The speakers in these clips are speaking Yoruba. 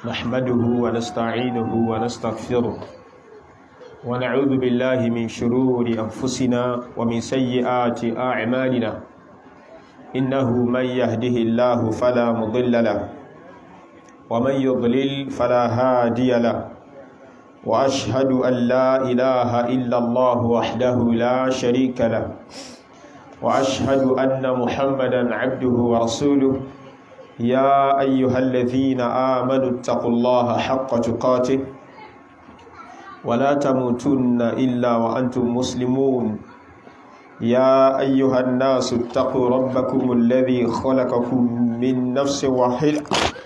نحمده ونستعينه ونستغفره ونعوذ بالله من شرور أنفسنا ومن سيئات أعمالنا إنه من يهده الله فلا مضل له ومن يضلل فلا هادي له وأشهد أن لا إله إلا الله وحده لا شريك له وأشهد أن محمدا عبده ورسوله يا أيها الذين آمنوا اتقوا الله حق تقاته ولا تموتن إلا وأنتم مسلمون يا أيها الناس اتقوا ربكم الذي خلقكم من نفس واحدة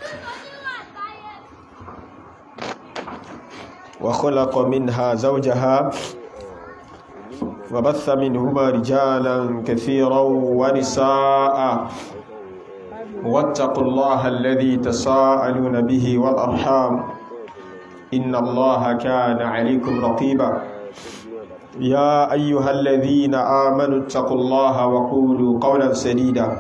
وخلق منها زوجها وبث منهما رجالا كثيرا ونساء واتقوا الله الذي تساءلون به والأرحام إن الله كان عليكم رقيبا يا أيها الذين آمنوا اتقوا الله وقولوا قولا سديدا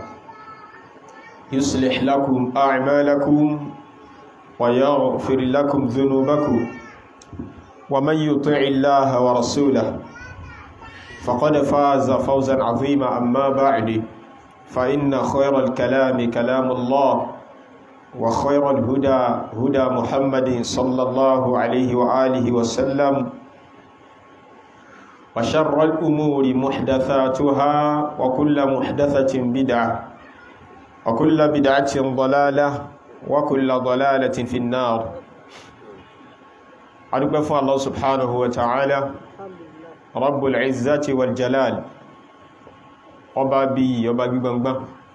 يصلح لكم أعمالكم ويغفر لكم ذنوبكم ومن يطع الله ورسوله فقد فاز فوزا عظيما أما بعد فإن خير الكلام كلام الله وخير الهدى هدى محمد صلى الله عليه وآله وسلم وشر الأمور محدثاتها وكل محدثة بدعة وكل بدعة ضلالة وكل ضلالة في النار أدوك فún الله سبحانه وتعالى رب العزة والجلال ọba bí ọba gbígbọngbọ́n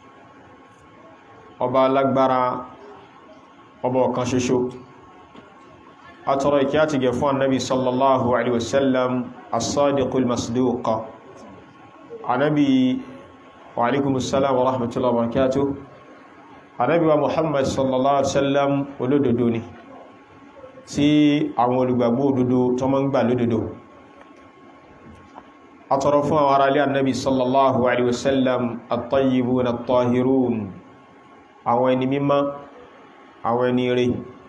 ọba alágbára ọba ọ̀kan ṣoṣo atọrọ ìkẹ́ àti gẹ̀ fún annabi sallallahu alaihi wasallam as-sadiqul masduq annabi wa alaikumussalam wa rahmatullahi wa barakatuh annabi wa muhammad sallallahu alaihi wasallam olódodo ni tí àwọn olùgbàgbọ́ òdodo tó mọ́ ń gbà lódodo atọrọ fún àwọn ará ilé annabi sallallahu alaihi wasallam at-tayyibun at-tahirun àwọn ẹni mímọ́ àwọn ẹni rí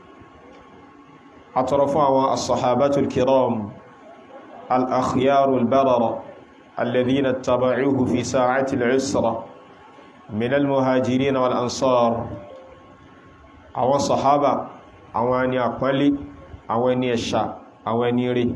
atọrọ fún àwọn as-sahabatul kiram al-akhyarul barara alladhina taba'uhu fi sa'ati al-usra min al-muhajirin wal ansar àwọn sahaba àwọn ẹni àpọ́nlé àwọn ẹni ẹ̀ṣà àwọn ẹni rí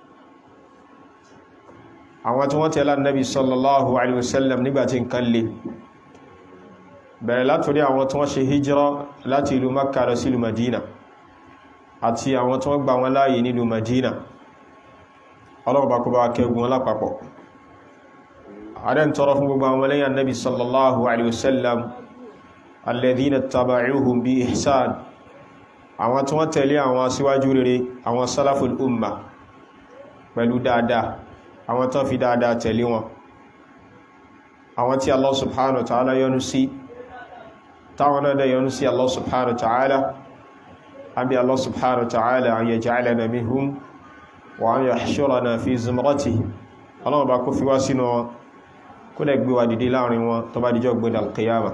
àwọn tí wọ́n tẹ̀lá nabi sallallahu alaihi wasallam nígbàtí nǹkan lè bẹ̀rẹ̀ látorí àwọn tí wọ́n ṣe hijira láti ìlú makka lọ sí ìlú madina àti àwọn tí wọ́n gbà wọn láàyè nílùú madina ọlọ́ọ̀bá kó bá kẹgùn lápapọ̀ adẹ́ tọrọ fún gbogbo àwọn lẹ́yìn nabi sallallahu alaihi wasallam alladhina taba'uhum bi ihsan àwọn tí wọ́n tẹ̀lé àwọn aṣíwájú rere àwọn salaful umma pẹ̀lú dáadáa àwọn tán fi dáadáa tẹ̀lé wọn àwọn tí Allah subhanahu wa ta'ala yọ́nú sí táwọn náà dẹ̀ yọ́nú sí Allah subhanahu wa ta'ala àbí Allah subhanahu wa ta'ala an yaj'alana minhum wa an yahshurana fi zumratihi ọlọ́wọ́ bá kó fi wá sínú wọn kó dẹ̀ gbé wa dìde láàrin wọn tó bá dìjọ́ gbé al-qiyama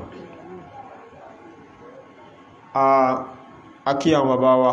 a kí àwọn bàbá wa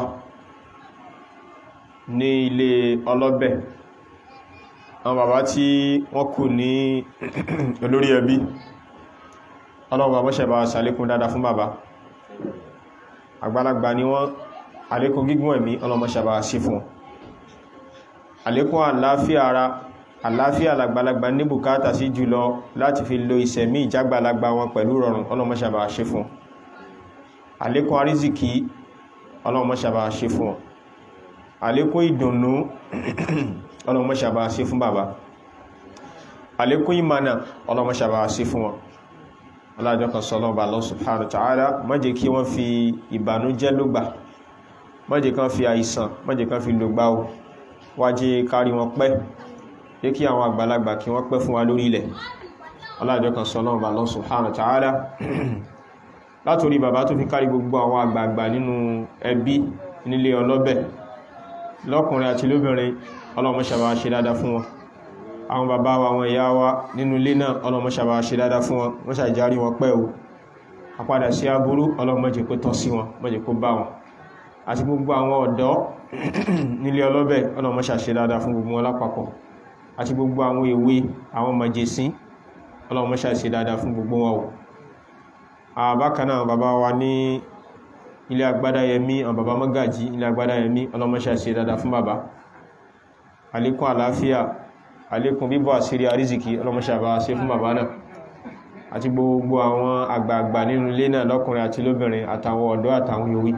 ní ilé ọlọ́bẹ̀ àwọn bàbá tí wọ́n kù ní olórí ẹbí ọlọ́run bàbá ṣẹ̀bá ṣàlékún dáadáa fún bàbá àgbàlagbà ni wọ́n àlékún gígùn ẹ̀mí ọlọ́mọ ṣẹ̀bá sí fún àlékún àláfíà ara àláfíà làgbàlagbà ní bùkátà sí jùlọ láti fi lo ìṣẹ̀mí ìjágbàlagbà wọn pẹ̀lú rọrùn ọlọ́mọ ṣẹ̀bá sí fún àlékún àrízìkí ọlọ́mọ ṣẹ̀bá sí fún àlékún ìdùnnú ọlọ́mọ ṣàbá sí fún bàbá àlékún ìmànà ọlọ́mọ ṣàbá sí fún wọn alájọ́ kan sọ lọ́wọ́ Allah subhanahu wa ta'ala má jẹ́ kí wọ́n fi ìbànújẹ́ lógbà má jẹ́ kán fi àìsàn má jẹ́ kán fi lògbà o wá jẹ́ kárí wọn pẹ́ jẹ́ kí àwọn àgbàlagbà kí wọ́n pẹ́ fún wa lórí ilẹ̀ alájọ́ kan sọ lọ́wọ́ Allah subhanahu wa ta'ala látorí bàbá tó fi kárí gbogbo àwọn àgbààgbà nínú ẹbí nílé ọlọ́bẹ̀ lọ́kùnrin àti lóbìnrin ọlọ́mọ ṣàbá ṣe dáadáa fún wọn àwọn bàbá wa àwọn ìyá wa nínú ilé náà ọlọ́mọ ṣàbá ṣe dáadáa fún wọn wọ́n ṣàjárí wọn pẹ́ o àpadà sí aburú ọlọ́mọ jẹ́ kó tọ́ sí wọn mọ́ jẹ́ kó bá wọn àti gbogbo àwọn ọ̀dọ́ nílé ọlọ́bẹ̀ ọlọ́mọṣà ṣe dáadáa fún gbogbo wọn lápapọ̀ àti gbogbo àwọn èwe àwọn màjèsín ọlọ́mọṣà ṣe dáadáa fún gbogbo wọn àbákan náà bàbá wa ní ilé agbádáyẹmí àwọn bàbá mọ́gàjí ilé agbádáyẹmí ọlọ́mọṣà ṣe dáadáa fún bàbá àlékún àlàáfíà àlékún bíbọ̀ àṣírí àrízìkí ọlọ́mọṣà bá ṣe fún bàbá náà àti gbogbo àwọn àgbààgbà nínú ilé náà lọ́kùnrin àti lóbìnrin àtàwọn ọ̀dọ́ àtàwọn yòówì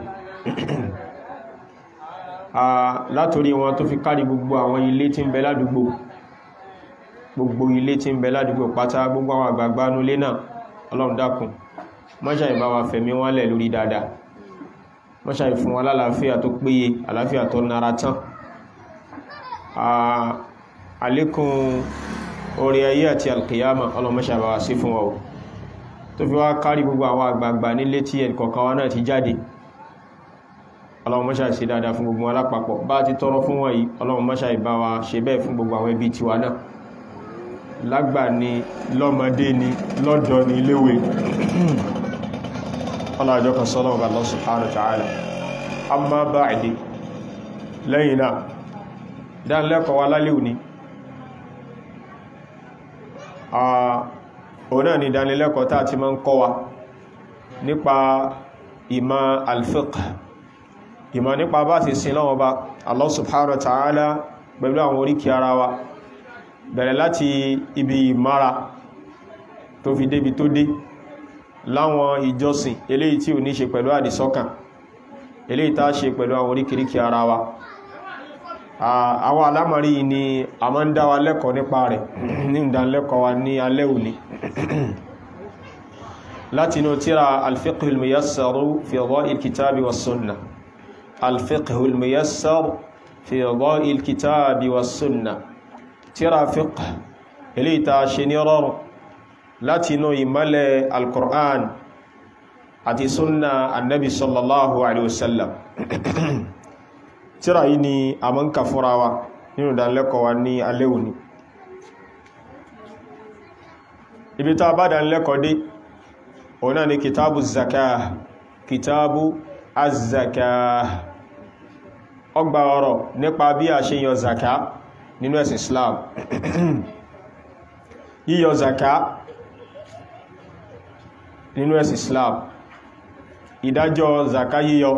látorí wọn tó fi kárí gbogbo àwọn ilé tí ń bẹ ládùúgbò gbogbo ilé tí ń bẹ ládùúgbò pátá gbogbo àwọn àgbààgbà nínú ilé náà ọlọ́run dákun mọ́ṣà ìbá wa fẹ̀mí wọn lẹ̀ lórí dáadáa mọ́ṣà ìfún wọn lálàáfíà tó péye àlàáfíà tó nara tán àlékún orí ayé àti alkiyama ọlọ́mọ́ṣà bá wa sí fún wa tó fi wá kárí gbogbo àwọn àgbààgbà nílé tí ẹnìkọ̀ọ̀kan wa náà ti jáde ọlọ́mọ́ṣà sí dáadáa fún gbogbo alápapọ̀ bá ti tọrọ fún wọ̀nyí ọlọ́mọ́ṣà ìbá wa ṣe bẹ́ẹ̀ fún gbogbo àwọn ẹbí tiwa náà lágbà ni lọ́mọdé ni lọ́dọ̀ ni léwe ọlọ́jọ́ kan sọ́lọ́ ọba Allah subhanahu wa ta'ala amma ba'di lẹ́yìn náà dánilẹ́kọ̀ọ́ wa lálẹ́ òní òun náà ni ìdánilẹ́kọ̀ọ́ tàà ti máa ń kọ́ wa nípa ìmọ̀ al-fiqh ìmọ̀ nípa bá ti sin lọ́wọ́ bá Allah subhanahu wa ta'ala pẹ̀lú àwọn oríkì ara wa bẹ̀rẹ̀ láti ibi ìmára tó fi débi tó dé láwọn ìjọsìn eléyìí tí ò ní ṣe pẹ̀lú àdìsọ́kàn eléyìí tá ṣe pẹ̀lú àwọn oríkìríkì ara wa àwọn alámọ̀rí ni a máa ń dá wa lẹ́kọ̀ọ́ nípa rẹ̀ ní ìdánilẹ́kọ̀ọ́ wa ní alẹ́ òní láti inú tíra alfiqhul miyassaru fi dha'il kitabi wa sunna alfiqhul miyassar fi dha'il kitabi wa sunna tíra fiqh eléyìí tá ṣe ní rọrùn láti inú ìmọ́lẹ̀ alkur'an àti sunna annabi sallallahu alaihi wasallam tíra yìí ni a mọ́ ń kà fúnra wa nínú ìdánilẹ́kọ̀ọ́ wa ní alẹ́ òní ibi tá bá dánilẹ́kọ̀ọ́ dé òun náà ni kìtàbù zaka kìtàbù azaka ọgbà ọ̀rọ̀ nípa bí a ṣe yọ zaka nínú ẹ̀sìn Islam yíyọ zaka nínú ẹ̀sìn Islam ìdájọ́ zaka yíyọ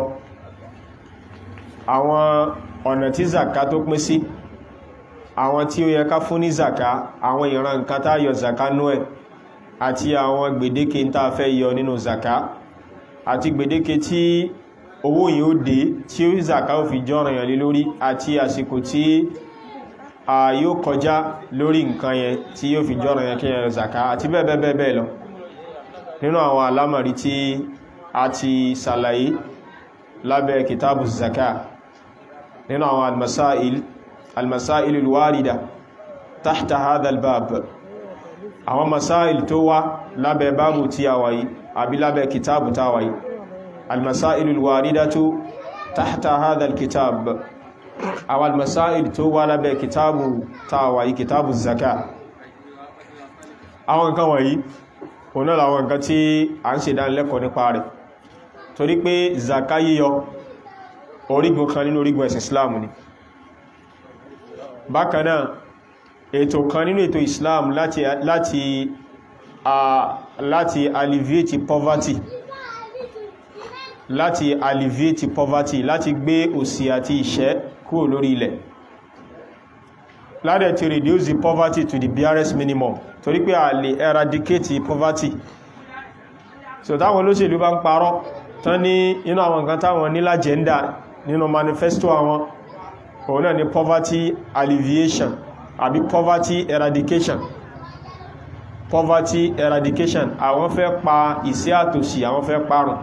àwọn ọ̀nà tí zaka tó pín sí àwọn tí ó yẹ ká fún ní zaka àwọn ìran nǹkan tá yọ zaka nú ẹ̀ àti àwọn gbèdéke ń tàà fẹ́ yọ nínú zaka àti gbèdéke tí owó yìí ó dé tí ó zaka ó fi jọ́ràn yàn lé lórí àti àsìkò tí a yóò kọjá lórí nǹkan yẹn tí yóò fi jọ́ràn yàn kí yẹn zaka àti bẹ́ẹ̀ bẹ́ẹ̀ bẹ́ẹ̀ lọ nínú àwọn alámọ̀rí tí a ti sàlàyé lábẹ́ kìtàbù zaka nínú àwọn almasail almasail alwarida tahta hadha albab àwọn masail tó wá lábẹ́ báàbù tí a wáyé àbí lábẹ́ kìtàbù tá wáyé almasail alwarida tó tahta hadha alkitab àwọn almasail tó wá lábẹ́ kìtàbù tá wáyé kìtàbù zaka àwọn nǹkan wọ̀nyí òun náà àwọn nǹkan tí a ń ṣe dánilẹ́kọ̀ọ́ nípa rẹ̀ torí pé zaka yíyọ orígun kan nínú orígun ẹ̀sìn islam ni bákanáà ètò kan nínú ètò islam láti láti a láti alleviate poverty láti alleviate poverty láti gbé òṣì àti ìṣẹ́ kúrò lórí ilẹ̀ láti to reduce the poverty to the barest minimum torí pé a lè eradicate poverty so táwọn olóṣèlú bá ń parọ́ tán ní inú àwọn nǹkan táwọn ní lájẹ́ndà nínú manifesto àwọn òun náà ni poverty alleviation àbí poverty eradication poverty eradication àwọn fẹ́ pa ìṣẹ́ àtòṣì àwọn fẹ́ parun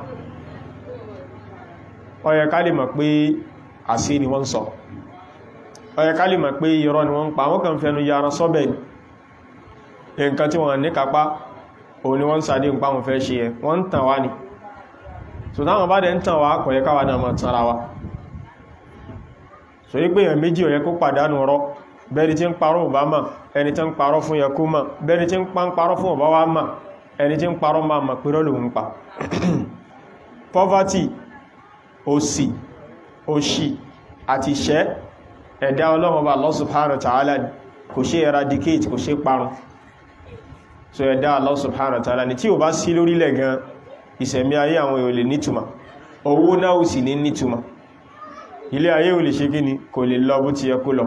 ó yẹ ká lè mọ̀ pé àṣẹ ni wọ́n sọ ó yẹ ká lè mọ̀ pé irọ́ ni wọ́n ń pa wọ́n kàn fẹ́nu yára sọ́bẹ̀ nǹkan tí wọ́n ní kápá òun ni wọ́n sàdé ń pa wọn fẹ́ ṣe ẹ wọ́n ń tàn wá ni so táwọn bá dẹ̀ ń tàn wá kò yẹ káwa náà máa tanra wa so yí pé èèyàn méjì ò yẹ kó pàdánù ọ̀rọ̀ bẹ́ẹ̀ni tí ń parọ́ ọba mà ẹni tí ń parọ́ fún yẹ kó mà bẹ́ẹ̀ni tí ń pa ń parọ́ fún ọba wa mà ẹni tí ń parọ́ máa mà pé rọ́lù ń pa poverty òsì òṣì àti ìṣẹ́ ẹ̀dá ọlọ́run bá Allah subhanahu wa ta'ala kò ṣe eradicate kò ṣe parun so ẹ̀dá Allah subhanahu wa ta'ala ni tí ò bá sí lórílẹ̀ gan ìṣẹ̀mí ayé àwọn èèyàn lè nítumọ̀ owó náà ò sì ní nítumọ̀ ilé ayé ò lè ṣe kí ni kò lè lọ bó ti yẹ kó lọ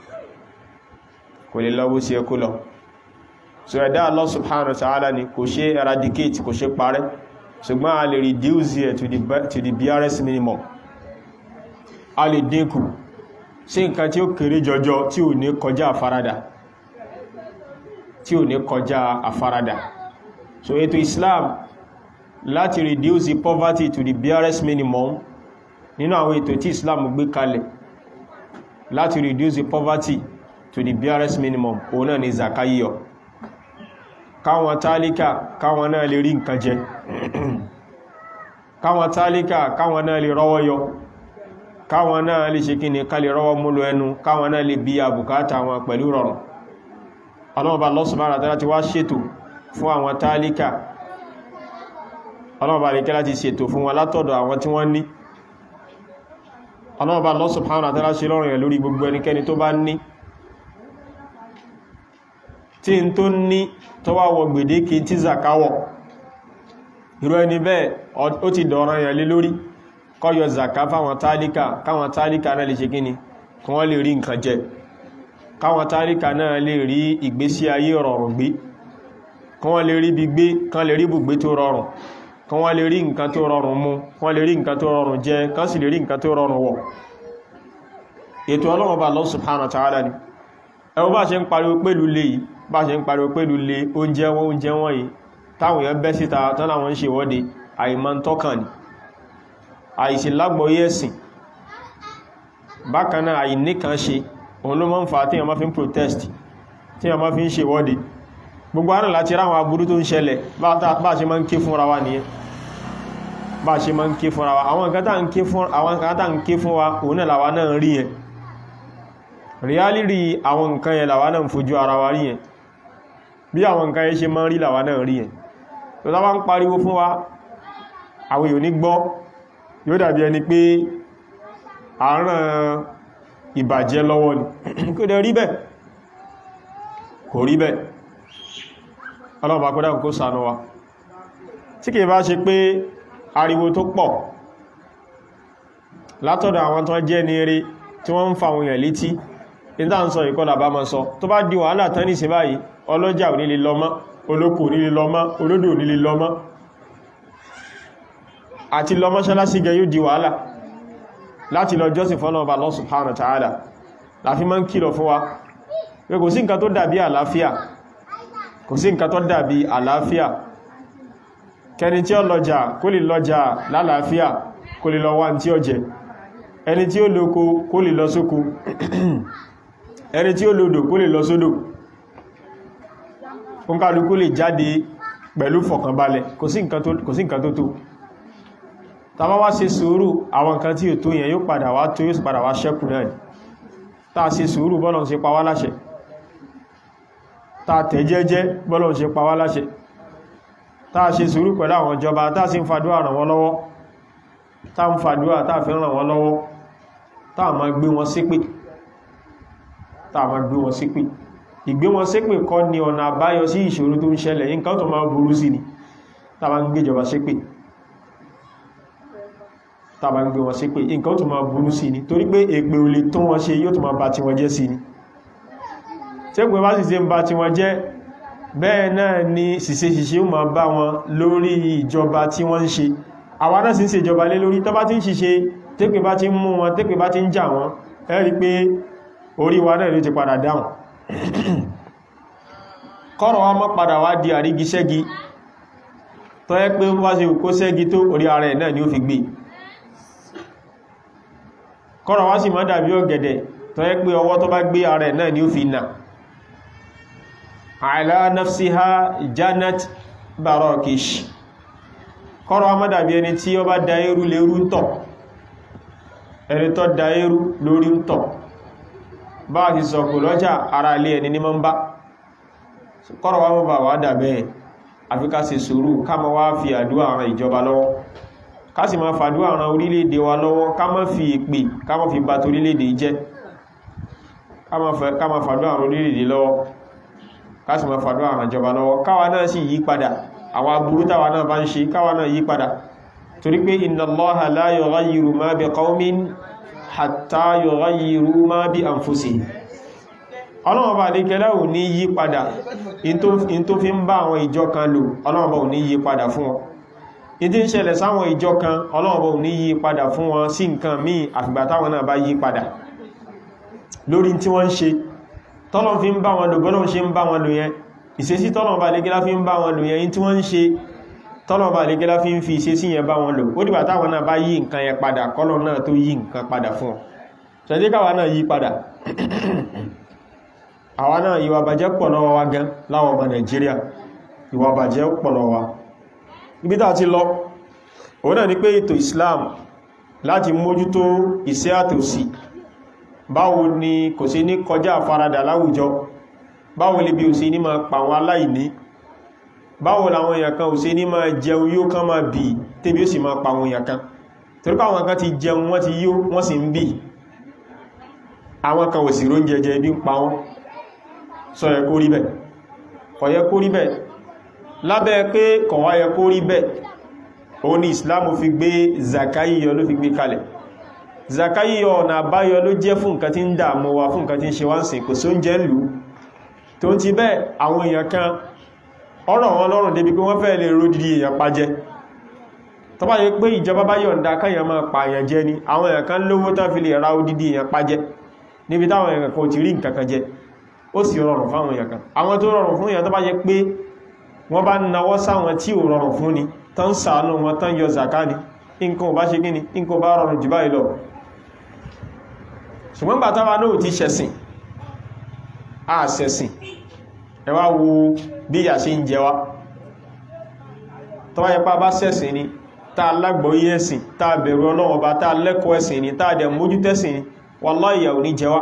kò lè lọ bó ti yẹ kó lọ so ẹ̀dá Allah subhanahu wa ta'ala ni kò ṣe eradicate kò ṣe parẹ́ ṣùgbọ́n a lè reduce it to the, to the barest minimum a lè dínkù sí nǹkan tí ó kéré jọjọ tí ò ní kọjá àfaradà tí ò ní kọjá àfaradà so ètò Islam láti reduce the poverty to the barest minimum nínú àwọn ètò tí Islam gbé kalẹ̀ láti reduce the poverty to the barest minimum òun náà ni zakayiyọ káwọn tálíkà káwọn náà lè rí nǹkan jẹ káwọn tálíkà káwọn náà lè rọ́wọ́ yọ káwọn náà lè ṣe kí ni ká lè rọ́wọ́ múlò ẹnu káwọn náà lè bí àbùkátà wọn pẹ̀lú rọrùn ọlọ́mọba Allah subhanahu wa ta'ala ti wá ṣètò fún àwọn tálíkà ọlọ́mọba lè kẹ́lá ti ṣètò fún wọn látọ̀dọ̀ àwọn tí wọ́n ní ọlọ́mọba Allah subhanahu wa ta'ala ṣe lọ́rùn ẹ̀ lórí gbogbo ẹnikẹ́ni tó bá ní tí n tó ní tó wá wọ gbèdéke tí zakawọ̀ irú ẹni bẹ́ẹ̀ ó ti dọ̀ràn yẹn lé lórí kó yọ zaka fáwọn tálíkà káwọn tálíkà náà lè ṣe kíni kí wọ́n lè rí nǹkan jẹ káwọn tálíkà náà lè rí ìgbésí ayé rọrùn gbé kí wọ́n lè rí bí gbé kán lè rí bùgbé tó rọrùn kí wọ́n lè rí nǹkan tó rọrùn mu kí wọ́n lè rí nǹkan tó rọrùn jẹ kán sì lè rí nǹkan tó rọrùn wọ̀ ètò Ọlọ́run bá Allah subhanahu wa ta'ala ni ẹwọ bá ṣe ń pariwo pẹ̀lú lè yìí bá ṣe ń pariwo pẹ̀lú lè oúnjẹ wọn oúnjẹ wọn yìí táwọn èèyàn bẹ́ síta tán láwọn ń ṣe ìwọ́de àìmọ́ ń tọ́kàn ni àìsí lágbọ́yé ẹ̀sìn bákan náà àìníkan ṣe òun ló máa ń fa tí èèyàn máa fi ń protest tí èèyàn máa fi ń ṣe ìwọ́de gbogbo àrùn láti ráwọn aburú tó ń ṣẹlẹ̀ bá ṣe máa ń ké fúnra wa nìyẹn bá ṣe máa ń ké fúnra wa àwọn nǹkan tá ń ké fún wa òun náà làwa náà ń rí yẹn reality àwọn nǹkan yẹn làwa náà ń fojú ara wa rí yẹn bí àwọn nǹkan yẹn ṣe máa ń rí làwa náà rí yẹn tó tá bá ń pariwo fún wa àwọn èèyàn ní gbọ́ yóò dàbí ẹni pé àárán ìbàjẹ́ lọ́wọ́ ni kò dẹ̀ rí bẹ́ẹ̀ kò rí bẹ́ẹ̀ ọlọ́pàá kó dákò kó ṣàánú wa tí kìí bá ṣe pé ariwo tó pọ̀ látọ̀dọ̀ àwọn tó jẹ́ ní eré tí wọ́n ń fa àwọn èèyàn létí ìdá ń sọ ìkọlà bá mọ́ sọ tó bá di wàhálà tán nìsìn báyìí ọlọ́jà ò nílé lọ́mọ́ olóko ò nílé lọ́mọ́ olódò ò nílé lọ́mọ́ àti lọ mọ́ṣálásí gẹ yóò di wàhálà láti lọ jọ́sìn fọ́nà ọba Allah subhanahu wa ta'ala láfi máa ń kìlọ̀ fún wa pé kò sí nǹkan tó dàbí àlàáfíà kò sí nǹkan tó dàbí àlàáfíà kẹni tí ó lọ́jà kó lè lọ́jà lálàáfíà kó lè lọ wá tí ó jẹ ẹni tí ó lóko kó lè lọ sóko ẹni tí ó lòdò kó lè lọ sódò kónkálukú lè jáde pẹ̀lú fọ̀kànbalẹ̀ kò sí nǹkan tó tó tàbá wá ṣe sùúrù àwọn nǹkan tí ò tó yẹn yóò padà wá tó yóò padà wá ṣẹ́kù náà tàà ṣe sùúrù bọ́lọ̀ ṣe pa wá láṣẹ tàà tẹ̀ jẹ́jẹ́ bọ́lọ̀ ṣe pa wá láṣẹ tàà ṣe sùúrù pẹ̀lú àwọn ìjọba tàà sí ń fàdúrà ràn wọ́n lọ́wọ́ tàà ń fàdúrà tàà fi ràn wọ́n lọ́wọ́ tàà máa gbé wọn ṣépè tàà máa gbé wọn ṣépè ìgbé wọn ṣépè kọ́ ni ọ̀nà àbáyọ sí ìṣòro tó ń ṣẹlẹ̀ nǹkan tó máa burú sí ni tàà máa ń gbéjọba ṣépè tàbà ń gbé wọn sí pé nǹkan tó máa burú sí ni torí pé èpè ò lè tó wọn ṣe yóò tó máa bá ti wọn jẹ́ sí ni tẹ́gbẹ̀ bá sì ṣe ń bá ti wọn jẹ́ bẹ́ẹ̀ náà ni ṣìṣe ṣìṣe ó máa bá wọn lórí ìjọba tí wọ́n ń ṣe àwa náà sì ń ṣe ìjọba lé lórí tó bá ti ń ṣiṣe tẹ́pẹ̀ bá ti ń mú wọn tẹ́pẹ̀ bá ti ń jà wọn ẹ rí pé orí wa náà ló ti padà dáhùn kọ́rọ̀ wa mọ́ padà wá di àrígiṣẹ́gi tó yẹ pé wá sí kó ṣẹ́gi tó orí ara ẹ̀ náà ni ó fi gbé kọ́rọ̀ wá sì má dàbí ọ̀gẹ̀dẹ̀ tó yẹ pé ọwọ́ tó bá gbé ara ẹ̀ náà ni ó fi nà ala nafsiha janat barakish kọ́rọ̀ wá má dàbí ẹni tí ó bá da eru lérú ń tọ̀ ẹni tó da eru lórí ń tọ̀ bá ti sọ̀kù lọ́jà ara ilé ẹni ní mọ́ ń bá kọ́rọ̀ wá mọ́ bà wá dàbẹ́ àfi ká ṣe sùúrù ká má wá fi àdúrà ran ìjọba lọ́wọ́ ká sì máa fàdúrà ran orílẹ̀-èdè wa lọ́wọ́ ká má fi ìpè ká má fi bà torílẹ̀-èdè jẹ́ ká má fàdúrà ran orílẹ̀-èdè lọ́wọ́ ká sì máa fàdúrà ran ìjọba lọ́wọ́ káwa náà sì yí padà àwọn aburú táwa náà bá ń ṣe káwa náà yí padà torí pé inna Allaha la yughayyiru ma bi qawmin hatta yughayyiru ma bi anfusihim ọlọ́wọ́n bá lékẹ́lẹ́ ò ní yí padà in tó fi ń bá àwọn ìjọ kan lò ọlọ́wọ́n bá ò ní yí padà fún wọn in tí ń ṣẹlẹ̀ sáwọn ìjọ kan ọlọ́wọ́n bá ò ní yí padà fún wọn sí nǹkan míì àfìgbà táwọn náà bá yí padà lórí tí wọ́n ń ṣe tọ́lọ́n fi ń bá wọn lò bọ́lọ́n ṣe ń bá wọn lò yẹn ìṣesí tọ́lọ́n bá lékẹ́lá fi ń bá wọn lò yẹn in tí wọ́n ń ṣe tọ́lọ́n bá lékẹ́lá fi ń fi ìṣesí yẹn bá wọn lò ó dìgbà táwọn náà bá yí nǹkan yẹn padà kọ́lọ̀ náà tó yí nǹkan padà fún wọn ṣẹ̀díkàwà náà yí padà àwa náà ìwà bàjẹ́ pọ̀ lọ́wọ́ wa gan láwọn ọmọ Nàìjíríà ìwà bàjẹ́ pọ̀ lọ́wọ́ wa ibi tá ti lọ òun náà ni pé ètò Islam láti mójútó iṣẹ́ àtòsí báwo ni kò sí ní kọjá àfaradà láwùjọ báwo lè bí ò sí ní máa pa àwọn aláìní báwo làwọn èèyàn kan ò sí ní máa jẹun yóò kán máa bì tébí ó sì máa pa àwọn èèyàn kan torí pé àwọn kan ti jẹun wọ́n ti yó wọ́n sì ń bì àwọn kan ò sì róúnjẹ jẹ bí ń pa wọ́n sọ yẹ kó rí bẹ̀ kò yẹ kó rí bẹ̀ lábẹ́ pé kò wá yẹ kó rí bẹ̀ òun ni Islam fi gbé zakayiyọ ló fi gbé kalẹ̀ zakayiyọ ọ̀nà àbáyọ ló jẹ́ fún nǹkan tí ń dààmú wa fún nǹkan tí ń ṣe wá ń sìn kò sí oúnjẹ lù tó ti bẹ́ẹ̀ àwọn èèyàn kan ọ̀rọ̀ wọn lọ́rùn débi pé wọ́n fẹ́ lè ro didi èèyàn pa jẹ tó bá yẹ pé ìjọba bá yọ̀ǹda káyàn máa pa èèyàn jẹ ni àwọn èèyàn kan lówó tán fi lè ra odidi èèyàn pa jẹ níbi táwọn èèyàn kan ò ti rí nǹkan kan jẹ ó sì rọrùn fáwọn èèyàn kan àwọn tó rọrùn fún èèyàn tó bá yẹ pé wọ́n bá nawọ́ sáwọn tí ò rọrùn fún ni tán ṣàánú wọn tán yọ zaka ni nǹkan ò bá ṣe kíni nǹkan bá rọrùn jù báyìí lọ ṣùgbọ́n bàtà wa náà ti ṣẹ̀sìn a ṣẹ̀sìn ẹ wá wo bí ìyà ṣe ń jẹ wá tó bá yẹ pé a bá ṣẹ̀sìn ni tá a lágbọ́yé ẹ̀sìn tá a bẹ̀rù Ọlọ́run Ọba tá a lẹ́kọ̀ọ́ ẹ̀sìn ni tá a dẹ̀ mójútẹ́sìn ni wallahi ìyà ò ní jẹ wá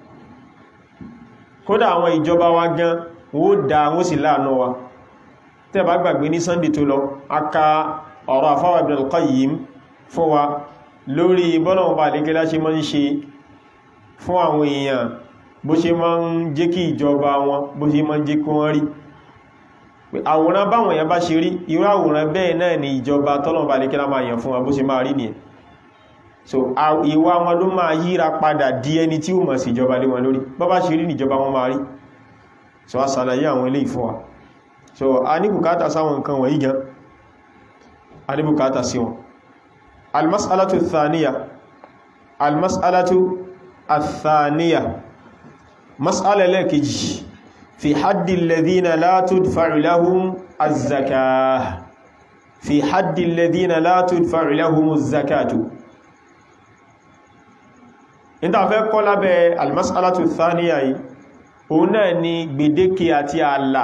kódà àwọn ìjọba wa gan wó dá wó sì láàánú wa tẹ́ bá gbàgbé ní sunday tó lọ aka ọ̀rọ̀ àfáwà Ibn al-Qayyim fún wa lórí bọ́lọ̀wọ̀n bá lékẹ́lá ṣe mọ́ ń ṣe fún àwọn èèyàn bó ṣe mọ́ ń jẹ́ kí ìjọba wọn bó ṣe mọ́ ń jẹ́ kí wọ́n rí àwòrán báwọn èèyàn bá ṣe rí irú àwòrán bẹ́ẹ̀ náà ni ìjọba tọ́lọ̀wọ̀n bá lékẹ́lá máa yàn fún wa bó ṣe máa rí nìyẹn so ìwà wọn ló máa yíra padà di ẹni tí ó mọ̀ sí ìjọba lé wọn lórí bọ́bá ṣe rí níjọba wọn máa rí so a sàlàyé àwọn ilé ìfún wa so a ní bùkátà sáwọn nǹkan wọ̀nyí gan a ní bùkátà sí wọn almas'alatu thaniya almas'alatu athaniya mas'ala lẹ́kejì fi haddi alladhina la tudfa'u lahum az-zakah fi haddi alladhina la tudfa'u lahum az-zakatu ìta fẹ́ kọ́ lábẹ́ almas'alatu thaniya yìí òun náà ni gbèdéke àti ààlà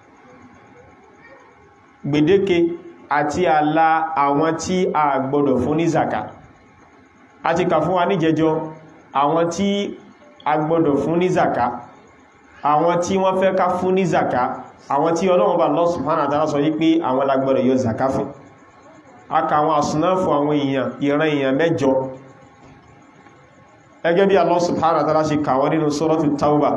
gbèdéke àti ààlà àwọn tí a gbọ́dọ̀ fún ní zaka a ti kà fún wa ní jẹjọ àwọn tí a gbọ́dọ̀ fún ní zaka àwọn tí wọ́n fẹ́ ká fún ní zaka àwọn tí Ọlọ́run bá Allah subhanahu wa ta'ala sọ yí pé àwọn la gbọ́dọ̀ yọ zaka fún a kà àwọn àsùnáfù àwọn èèyàn ìran èèyàn mẹ́jọ ẹgẹ́ bí Allah subhanahu wa ta'ala ṣe kà wọ́n nínú suratul Tawbah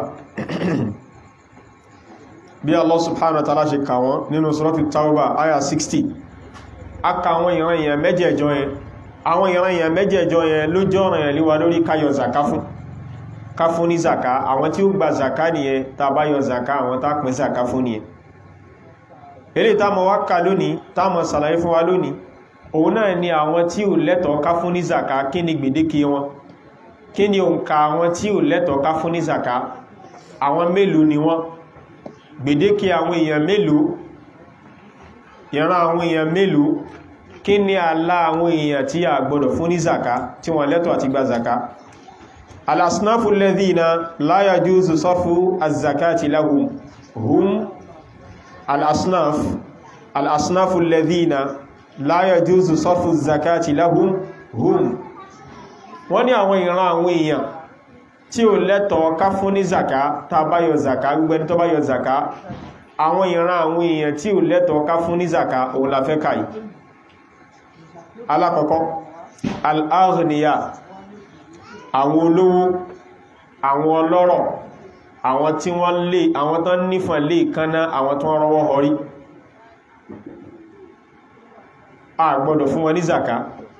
bí Allah subhanahu wa ta'ala ṣe kà wọ́n nínú suratul Tawbah aya 60 aka àwọn ìran èèyàn mẹ́jẹ̀ẹ̀jọ yẹn àwọn ìran èèyàn mẹ́jẹ̀ẹ̀jọ yẹn ló jẹ́ ọ̀ràn yẹn líwa lórí ká yọ zaka fún ká fún ní zaka àwọn tí ó gba zaka nìyẹn tá bá yọ zaka àwọn tá pín zaka fún nìyẹn eré tá mọ̀ wá ká lónìí tá mọ̀ sàlàyé fún wa lónìí òun náà ni àwọn tí ò lẹ́tọ̀ọ́ ká fún ní zaka kí ni gbèdéke wọn kí ni òǹkà àwọn tí ò lẹ́tọ̀ọ́ ká fún ní zaka àwọn mélòó ni wọ́n gbèdéke àwọn èèyàn mélòó ìran àwọn èèyàn mélòó kí ni àlà àwọn èèyàn tí a gbọdọ̀ fún ní zaka tí wọ́n lẹ́tọ̀ọ́ àti gba zaka alasnafu alladhina la yajuzu sarfu az-zakati lahum hum alasnaf alasnafu alladhina la yajuzu sarfu az-zakati lahum hum wọ́n ní àwọn ìran àwọn èèyàn tí ó lẹ́tọ̀ọ́ ká fún ní zaka tá bá yọ zaka gbẹ́ni tó bá yọ zaka àwọn ìran àwọn èèyàn tí ó lẹ́tọ̀ọ́ ká fún ní zaka òun la fẹ́ kàí alákọ̀ọ́kọ́ al-aghniya àwọn olówó àwọn ọlọ́rọ̀ àwọn tí wọ́n lè àwọn tán nífàn lè kánná àwọn tó rọwọ́ họrí a gbọ́dọ̀ fún wọn ní zaka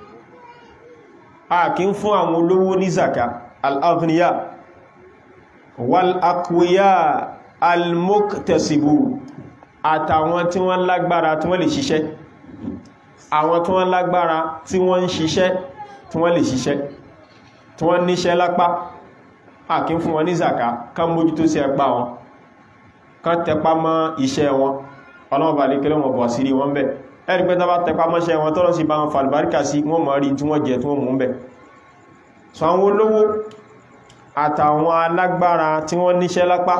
a kí ń fún àwọn olówó ní zaka al-aghniya wal-aqwiya al-muktasibu àtàwọn tí wọ́n lágbára tí wọ́n lè ṣiṣẹ́ àwọn tí wọ́n lágbára tí wọ́n ń ṣiṣẹ́ tí wọ́n lè ṣiṣẹ́ tí wọ́n níṣẹ́ lápá àkí fún wọn ní zaka kán mójútó sí ẹgbà wọn kán tẹpá mọ́ iṣẹ́ wọn ọlọ́mọba lè kẹ́lẹ́ wọn bọ̀ sí rí wọn bẹ̀ ẹ̀rí pé tọ́bá tẹpá mọ́ṣẹ́ wọn tọ́rọ sí bá wọn falìbáríkà sí wọ́n mọ̀ rí tí wọ́n jẹ tí wọ́n mú bẹ̀ so àwọn olówó àtàwọn alágbára tí wọ́n níṣẹ́ lápá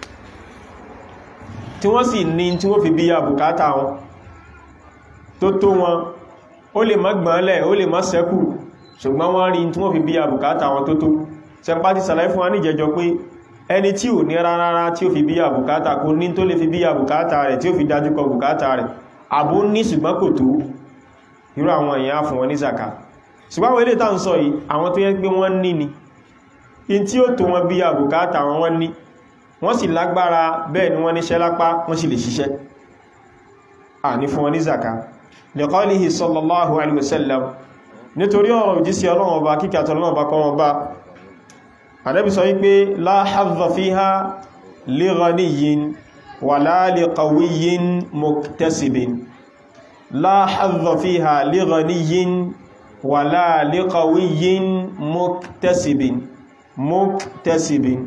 tí wọ́n sì ní tí wọ́n fi bí ya bùkátà wọn tó tó wọn ó lè má gbọ́nlẹ̀ ó lè má sẹ́kù ṣùgbọ́n wọ́n rí tí wọ́n fi bí ya bùkátà wọn tó tó sẹpá ti sàlàyé fún wa ní ìjẹjọ pé ẹni tí ò ní rárá tí ó fi bí ya bùkátà kò ní tó lè fi bí ya bùkátà rẹ̀ tí ó fi dájú kọ bùkátà rẹ̀ àbó ní ṣùgbọ́n kò tó irú àwọn èèyàn fún wọn ní zaka ṣùgbọ́n àwọn ilé tá ń sọ yìí àwọn tó yẹ pé wọ́n ní ni in tí ó tó wọn bí ya bùkátà wọn wọ́n ní wọ́n sì lágbára bẹ́ẹ̀ ni wọ́n níṣẹ́ lápá wọ́n sì lè ṣiṣẹ́ à ní fún wọn ní zaka liqalihi sallallahu alaihi wasallam nítorí ọ̀rọ̀ òjísí ọlọ́run ọba kíkà tọ́lọ́run ọba kọ́ wọn bá Ànábì sọ wípé la hadha fiha li ghaniyyin wala li qawiyyin muktasibin la hadha fiha li ghaniyyin wala li qawiyyin muktasibin muktasibin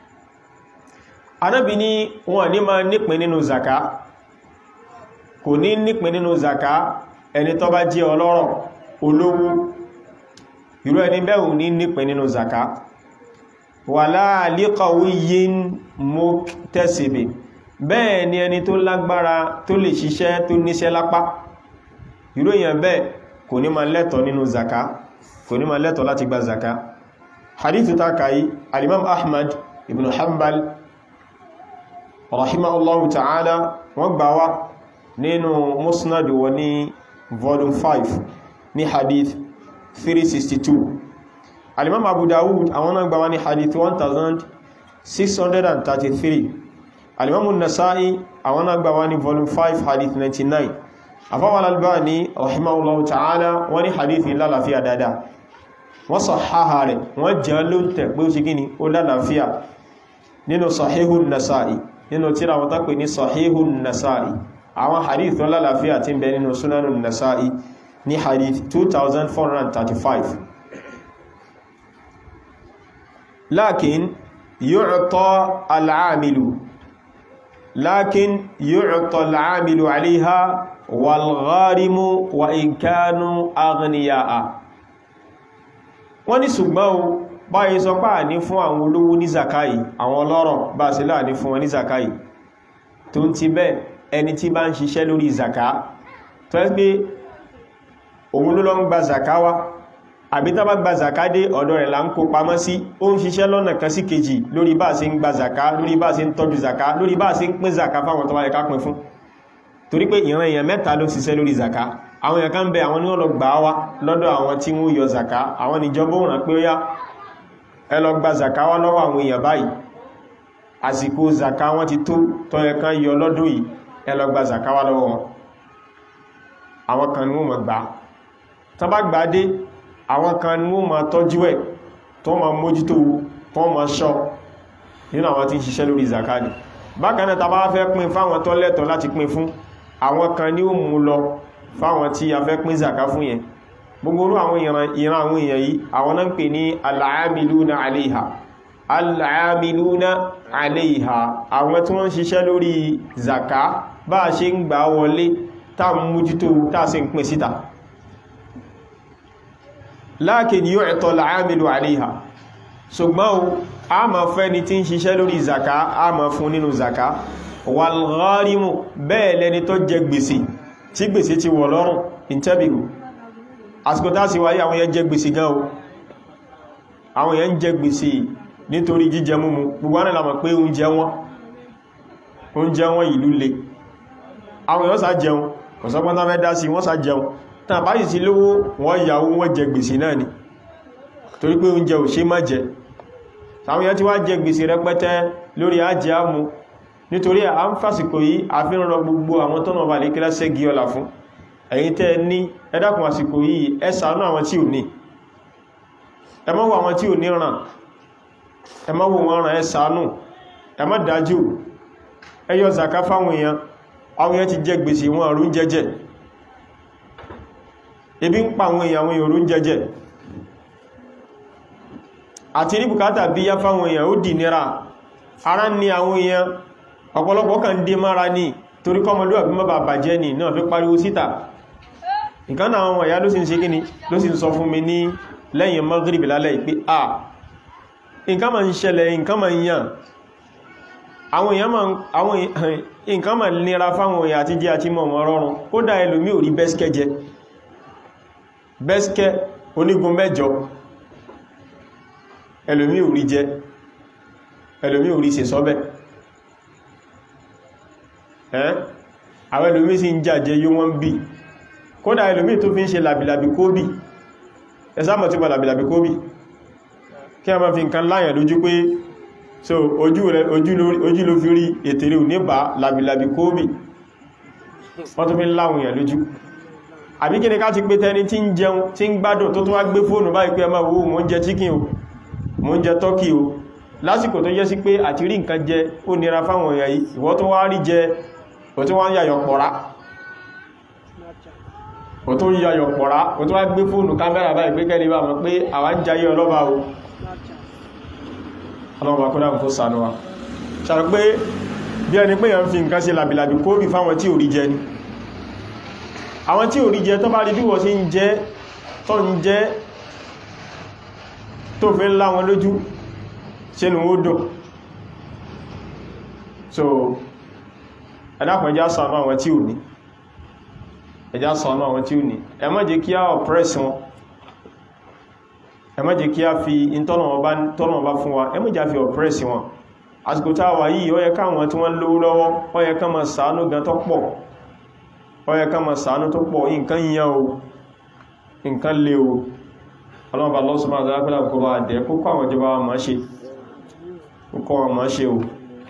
Ànábì ní wọn ní máa nípin nínú zaka kò ní nípin nínú zaka ẹni tó bá jẹ́ ọlọ́rọ̀ olówó irú ẹni bẹ́ẹ̀ ní nípin nínú zaka wàlá liqawiyyin muktasibin bẹ́ẹ̀ ni ẹni tó lágbára tó lè ṣiṣẹ́ tó níṣẹ́ lápá irú èyàn bẹ́ẹ̀ kò ní ma lẹ́tọ̀ nínú zaka kò ní ma lẹ́tọ̀ láti gba zaka hadithu ta kayi alimam ahmad ibn hanbal rahimahullahu ta'ala wọ́n gbà wá nínú musnad wọn ní volume 5 ní hadith 362 alimam abu dawud àwọn náà gbà wá ní hadith 1633 alimam nasa'i àwọn náà gbà wá ní volume 5 hadith 99 afáwọn albani rahimahullahu ta'ala wọ́n ní hadith lálàáfíà dáadáa wọ́n sàháhà rẹ̀ wọ́n jẹ́ ló ń tẹ̀ pé ó ṣe gíní ó lálàáfíà nínú sahihun nasa'i nínú tíra wọ́n tápè ní sahihun nasa'i àwọn hadith tó lálàáfíà tí ń bẹ nínú sunanun nasa'i ní hadith 2435 lakin yu'ta al'amilu lakin yu'ta al'amilu 'alayha wal-gharimu wa in kanu aghniya'a wọ́n ní ṣùgbọ́n o báyìí sọ pá ní fún àwọn olówó ní zakai àwọn ọlọ́rọ̀ bá sí láà ní fún wọn ní zakai tó ń ti bẹ́ ẹni tí bá ń ṣiṣẹ́ lórí zaka tó ẹ́ pé òun ló lọ ń gba zaka wá àbí tá bá gba zaka dé ọ̀dọ̀ rẹ̀ là ń kó pamọ́ sí ó ń ṣiṣẹ́ lọ́nà kan sí kejì lórí bá sí ń gba zaka lórí bá sí ń tọ́jú zaka lórí bá sí ń pín zaka fáwọn tó bá yẹ ká pín fún torí pé ìran èèyàn mẹ́ta ló ṣiṣẹ́ lórí zaka àwọn èèyàn kan bẹ àwọn ní wọ́n lọ gbà wá lọ́dọ̀ àwọn tí wọ́n yọ zaka àwọn ìjọba òun rán pé ó yá ẹ lọ gba zaka wá lọ́wọ́ àwọn èèyàn báyìí àsìkò zaka wọ́n ti tó tó yẹ kán yọ lọ́dún yìí ẹ lọ gba zaka wá lọ́wọ́ wọn àwọn kan ní wọ́n mọ̀ gbà tán bá gbà dé àwọn kan ní wọ́n mọ̀ tọ́jú ẹ̀ tó mọ̀ mójútó tó mọ̀ ṣọ́ nínú àwọn tí ń ṣiṣẹ́ lórí zaka ni bákan náà tá bá fẹ́ pín fáwọn tó lẹ́tọ̀ọ́ láti pín fún àwọn kan ní ó mú lọ fáwọn tí a fẹ́ pín zaka fún yẹn gbogbo orú àwọn ìran àwọn èèyàn yìí àwọn náà ń pè ní al-aamiluna alayha al-aamiluna alayha àwọn tí wọ́n ń ṣiṣẹ́ lórí zaka bá a ṣe ń gbà wọlé tá ń mújútó tá sì ń pín síta lakin yu'ta al-aamilu alayha ṣùgbọ́n o a ma fẹ́ ni tí ń ṣiṣẹ́ lórí zaka a ma fún nínú zaka wal-gharimu bẹ́ẹ̀ lẹni tó jẹ gbèsè tí gbèsè ti wọ̀ lọ́rùn intabiru àsìkò tá sì wáyé àwọn yẹn jẹ gbèsè gan o àwọn yẹn jẹ gbèsè nítorí jíjẹ múmu gbogbo wọn lámọ̀ pé oúnjẹ wọn oúnjẹ wọn ìlú le àwọn èèyàn sá jẹun kò sọ́gbọ́n tán fẹ́ dá sí wọ́n sá jẹun tàn bá sì sí lówó wọ́n yàwó wọ́n jẹ gbèsè náà ni torí pé oúnjẹ ò ṣe má jẹ àwọn èèyàn tí wá jẹ gbèsè rẹpẹtẹ lórí ajé àmú nítorí à ń fàsìkò yìí àfihàn gbogbo àwọn tọ́nà ọba lè kílá ṣẹ́gi ọlà fún ẹ̀yin tẹ́ ní ẹ dákun àsìkò yìí ẹ ṣàánú àwọn tí ò ní ẹ má wo àwọn tí ò ní ràn ẹ má wo wọn ràn ẹ ṣàánú ẹ má dájú ẹ yọ zaka fáwọn èèyàn àwọn èèyàn ti jẹ gbèsè wọn àrùn jẹjẹ ebi ń pa àwọn èèyàn àwọn èèyàn àrùn jẹjẹ àti ní bùkátà bí yá fáwọn èèyàn ó dì nira ara ní àwọn èèyàn ọ̀pọ̀lọpọ̀ kan dé mára ní torí kọmọlúwà bí mọ́bà bàjẹ́ ní náà fi pariwo síta nǹkan náà àwọn ẹ̀yà ló sì ń ṣe kíni ló sì ń sọ fún mi ní lẹ́yìn mọ́gírìbì lálẹ́ ìpé à nǹkan ma ń ṣẹlẹ̀ nǹkan ma ń yàn àwọn èèyàn ma àwọn nǹkan ma nira fáwọn èèyàn àti jẹ́ àti mọ̀mọ̀ rọrùn kódà ẹlòmí ò rí bẹ́skẹ́ jẹ bẹ́skẹ́ onígun mẹ́jọ ẹlòmí ò rí jẹ ẹlòmí ò rí ṣe sọ́bẹ̀ ẹ́ àwọn ẹlòmí sí ń jàjẹ yóò wọ́n bí kódà ẹlòmí tó fi ń ṣe làbìlàbì kóbì ẹsámọ̀ tí wà làbìlàbì kóbì kí a máa fi nǹkan láyàn lójú pé so ojú rẹ̀ ojú ló fi rí ètèrè ò ní bá làbìlàbì kóbì wọ́n tó fi ń láwọn èèyàn lójú àbí kí ni ká ti pé tẹni tí ń jẹun tí ń gbádùn tó tó wá gbé fóònù báyìí pé ẹ máa wo mò ń jẹ chicken o mò ń jẹ turkey o lásìkò tó jẹ́ sí pé àti rí nǹkan jẹ ó nira fáwọn èèyàn yìí ìwọ tó wá rí jẹ ò tó wá ń yàyọ̀ pọ̀rá ò tó ń yàyọ̀ pọ̀rá ò tó wá gbé fóònù kámẹ́rà báyìí pé kẹ́lẹ̀ bá mọ̀ pé àwa ń jayé ọlọ́ba o ọlọ́ba kó dáhùn kó sànú wa ṣàrò pé bí ẹni pé yàn fi nǹkan ṣe làbìlàbì kó rí fáwọn tí ò rí jẹ ni àwọn tí ò rí jẹ tó bá rí bí wọ́n ṣe ń jẹ tó ń jẹ tó fi ń lá wọn lójú sínú ó dùn so ẹ̀dàkùn ẹjá sànú àwọn tí ò ní ẹjá sànú àwọn tí ò ní ẹ má jẹ́ kí á oppress wọn ẹ má jẹ́ kí á fi tọ́nà ọba fún wa ẹ má jẹ́ fi oppress wọn àsìkò tá a wà yìí ó yẹ káwọn tí wọ́n lówó lọ́wọ́ ó yẹ ká máa ṣàánú gan tó pọ̀ ó yẹ ká máa ṣàánú tó pọ̀ nǹkan yíyan o nǹkan lè o ọlọ́mọba lọ́sùnmọ́ àdárápẹ́lá kó bá dẹ̀ kó kọ́ àwọn ìjọba máa ṣe kó wọn máa ṣe o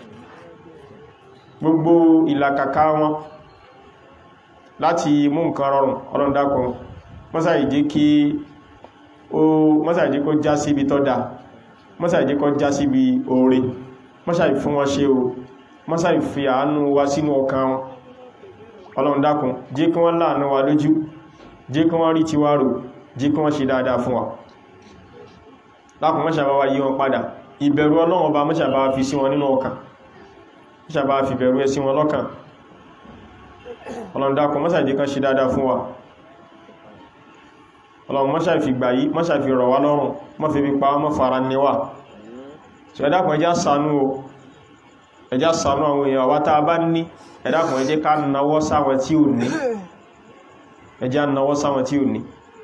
gbogbo ìlàkàkà wọn láti mú nǹkan rọrùn ọlọ́ndàkùn mọ́sàìdí kí ó mọ́sàìdí kó já síbi tọ́ da mọ́sàìdí kó já síbi oore mọ́sàì fún wọn ṣe o mọ́sàì fi àánú wa sínú ọkàn wọn ọlọ́ndàkùn jẹ́ kí wọ́n láàánú wa lójú jẹ́ kí wọ́n rí tiwa rò jí kí wọ́n ṣe dáadáa fún wa lákùn mọ́ṣàbá wa yí wọn padà ìbẹ̀rù ọlọ́run ọba mọ́ṣàbá fi sí wọn nínú ọkàn mọ́ṣàbá fi bẹ̀rù ẹ sí wọn lọ́kàn ọlọ́run dákun mọ́ṣà jẹ́ kan ṣe dáadáa fún wa ọlọ́run mọ́ṣà fi gbà yí mọ́ṣà fi rọ̀ wá lọ́rùn mọ́ fi pa mọ́ fara níwà tí ẹ dákun ẹjá ṣàánú o ẹjá ṣàánú àwọn èèyàn wá tá a bá ní ẹ dákun ẹ jẹ́ ká nawọ́ sáwọn tí ò ní ẹjá nawọ́ sáwọn tí ò ní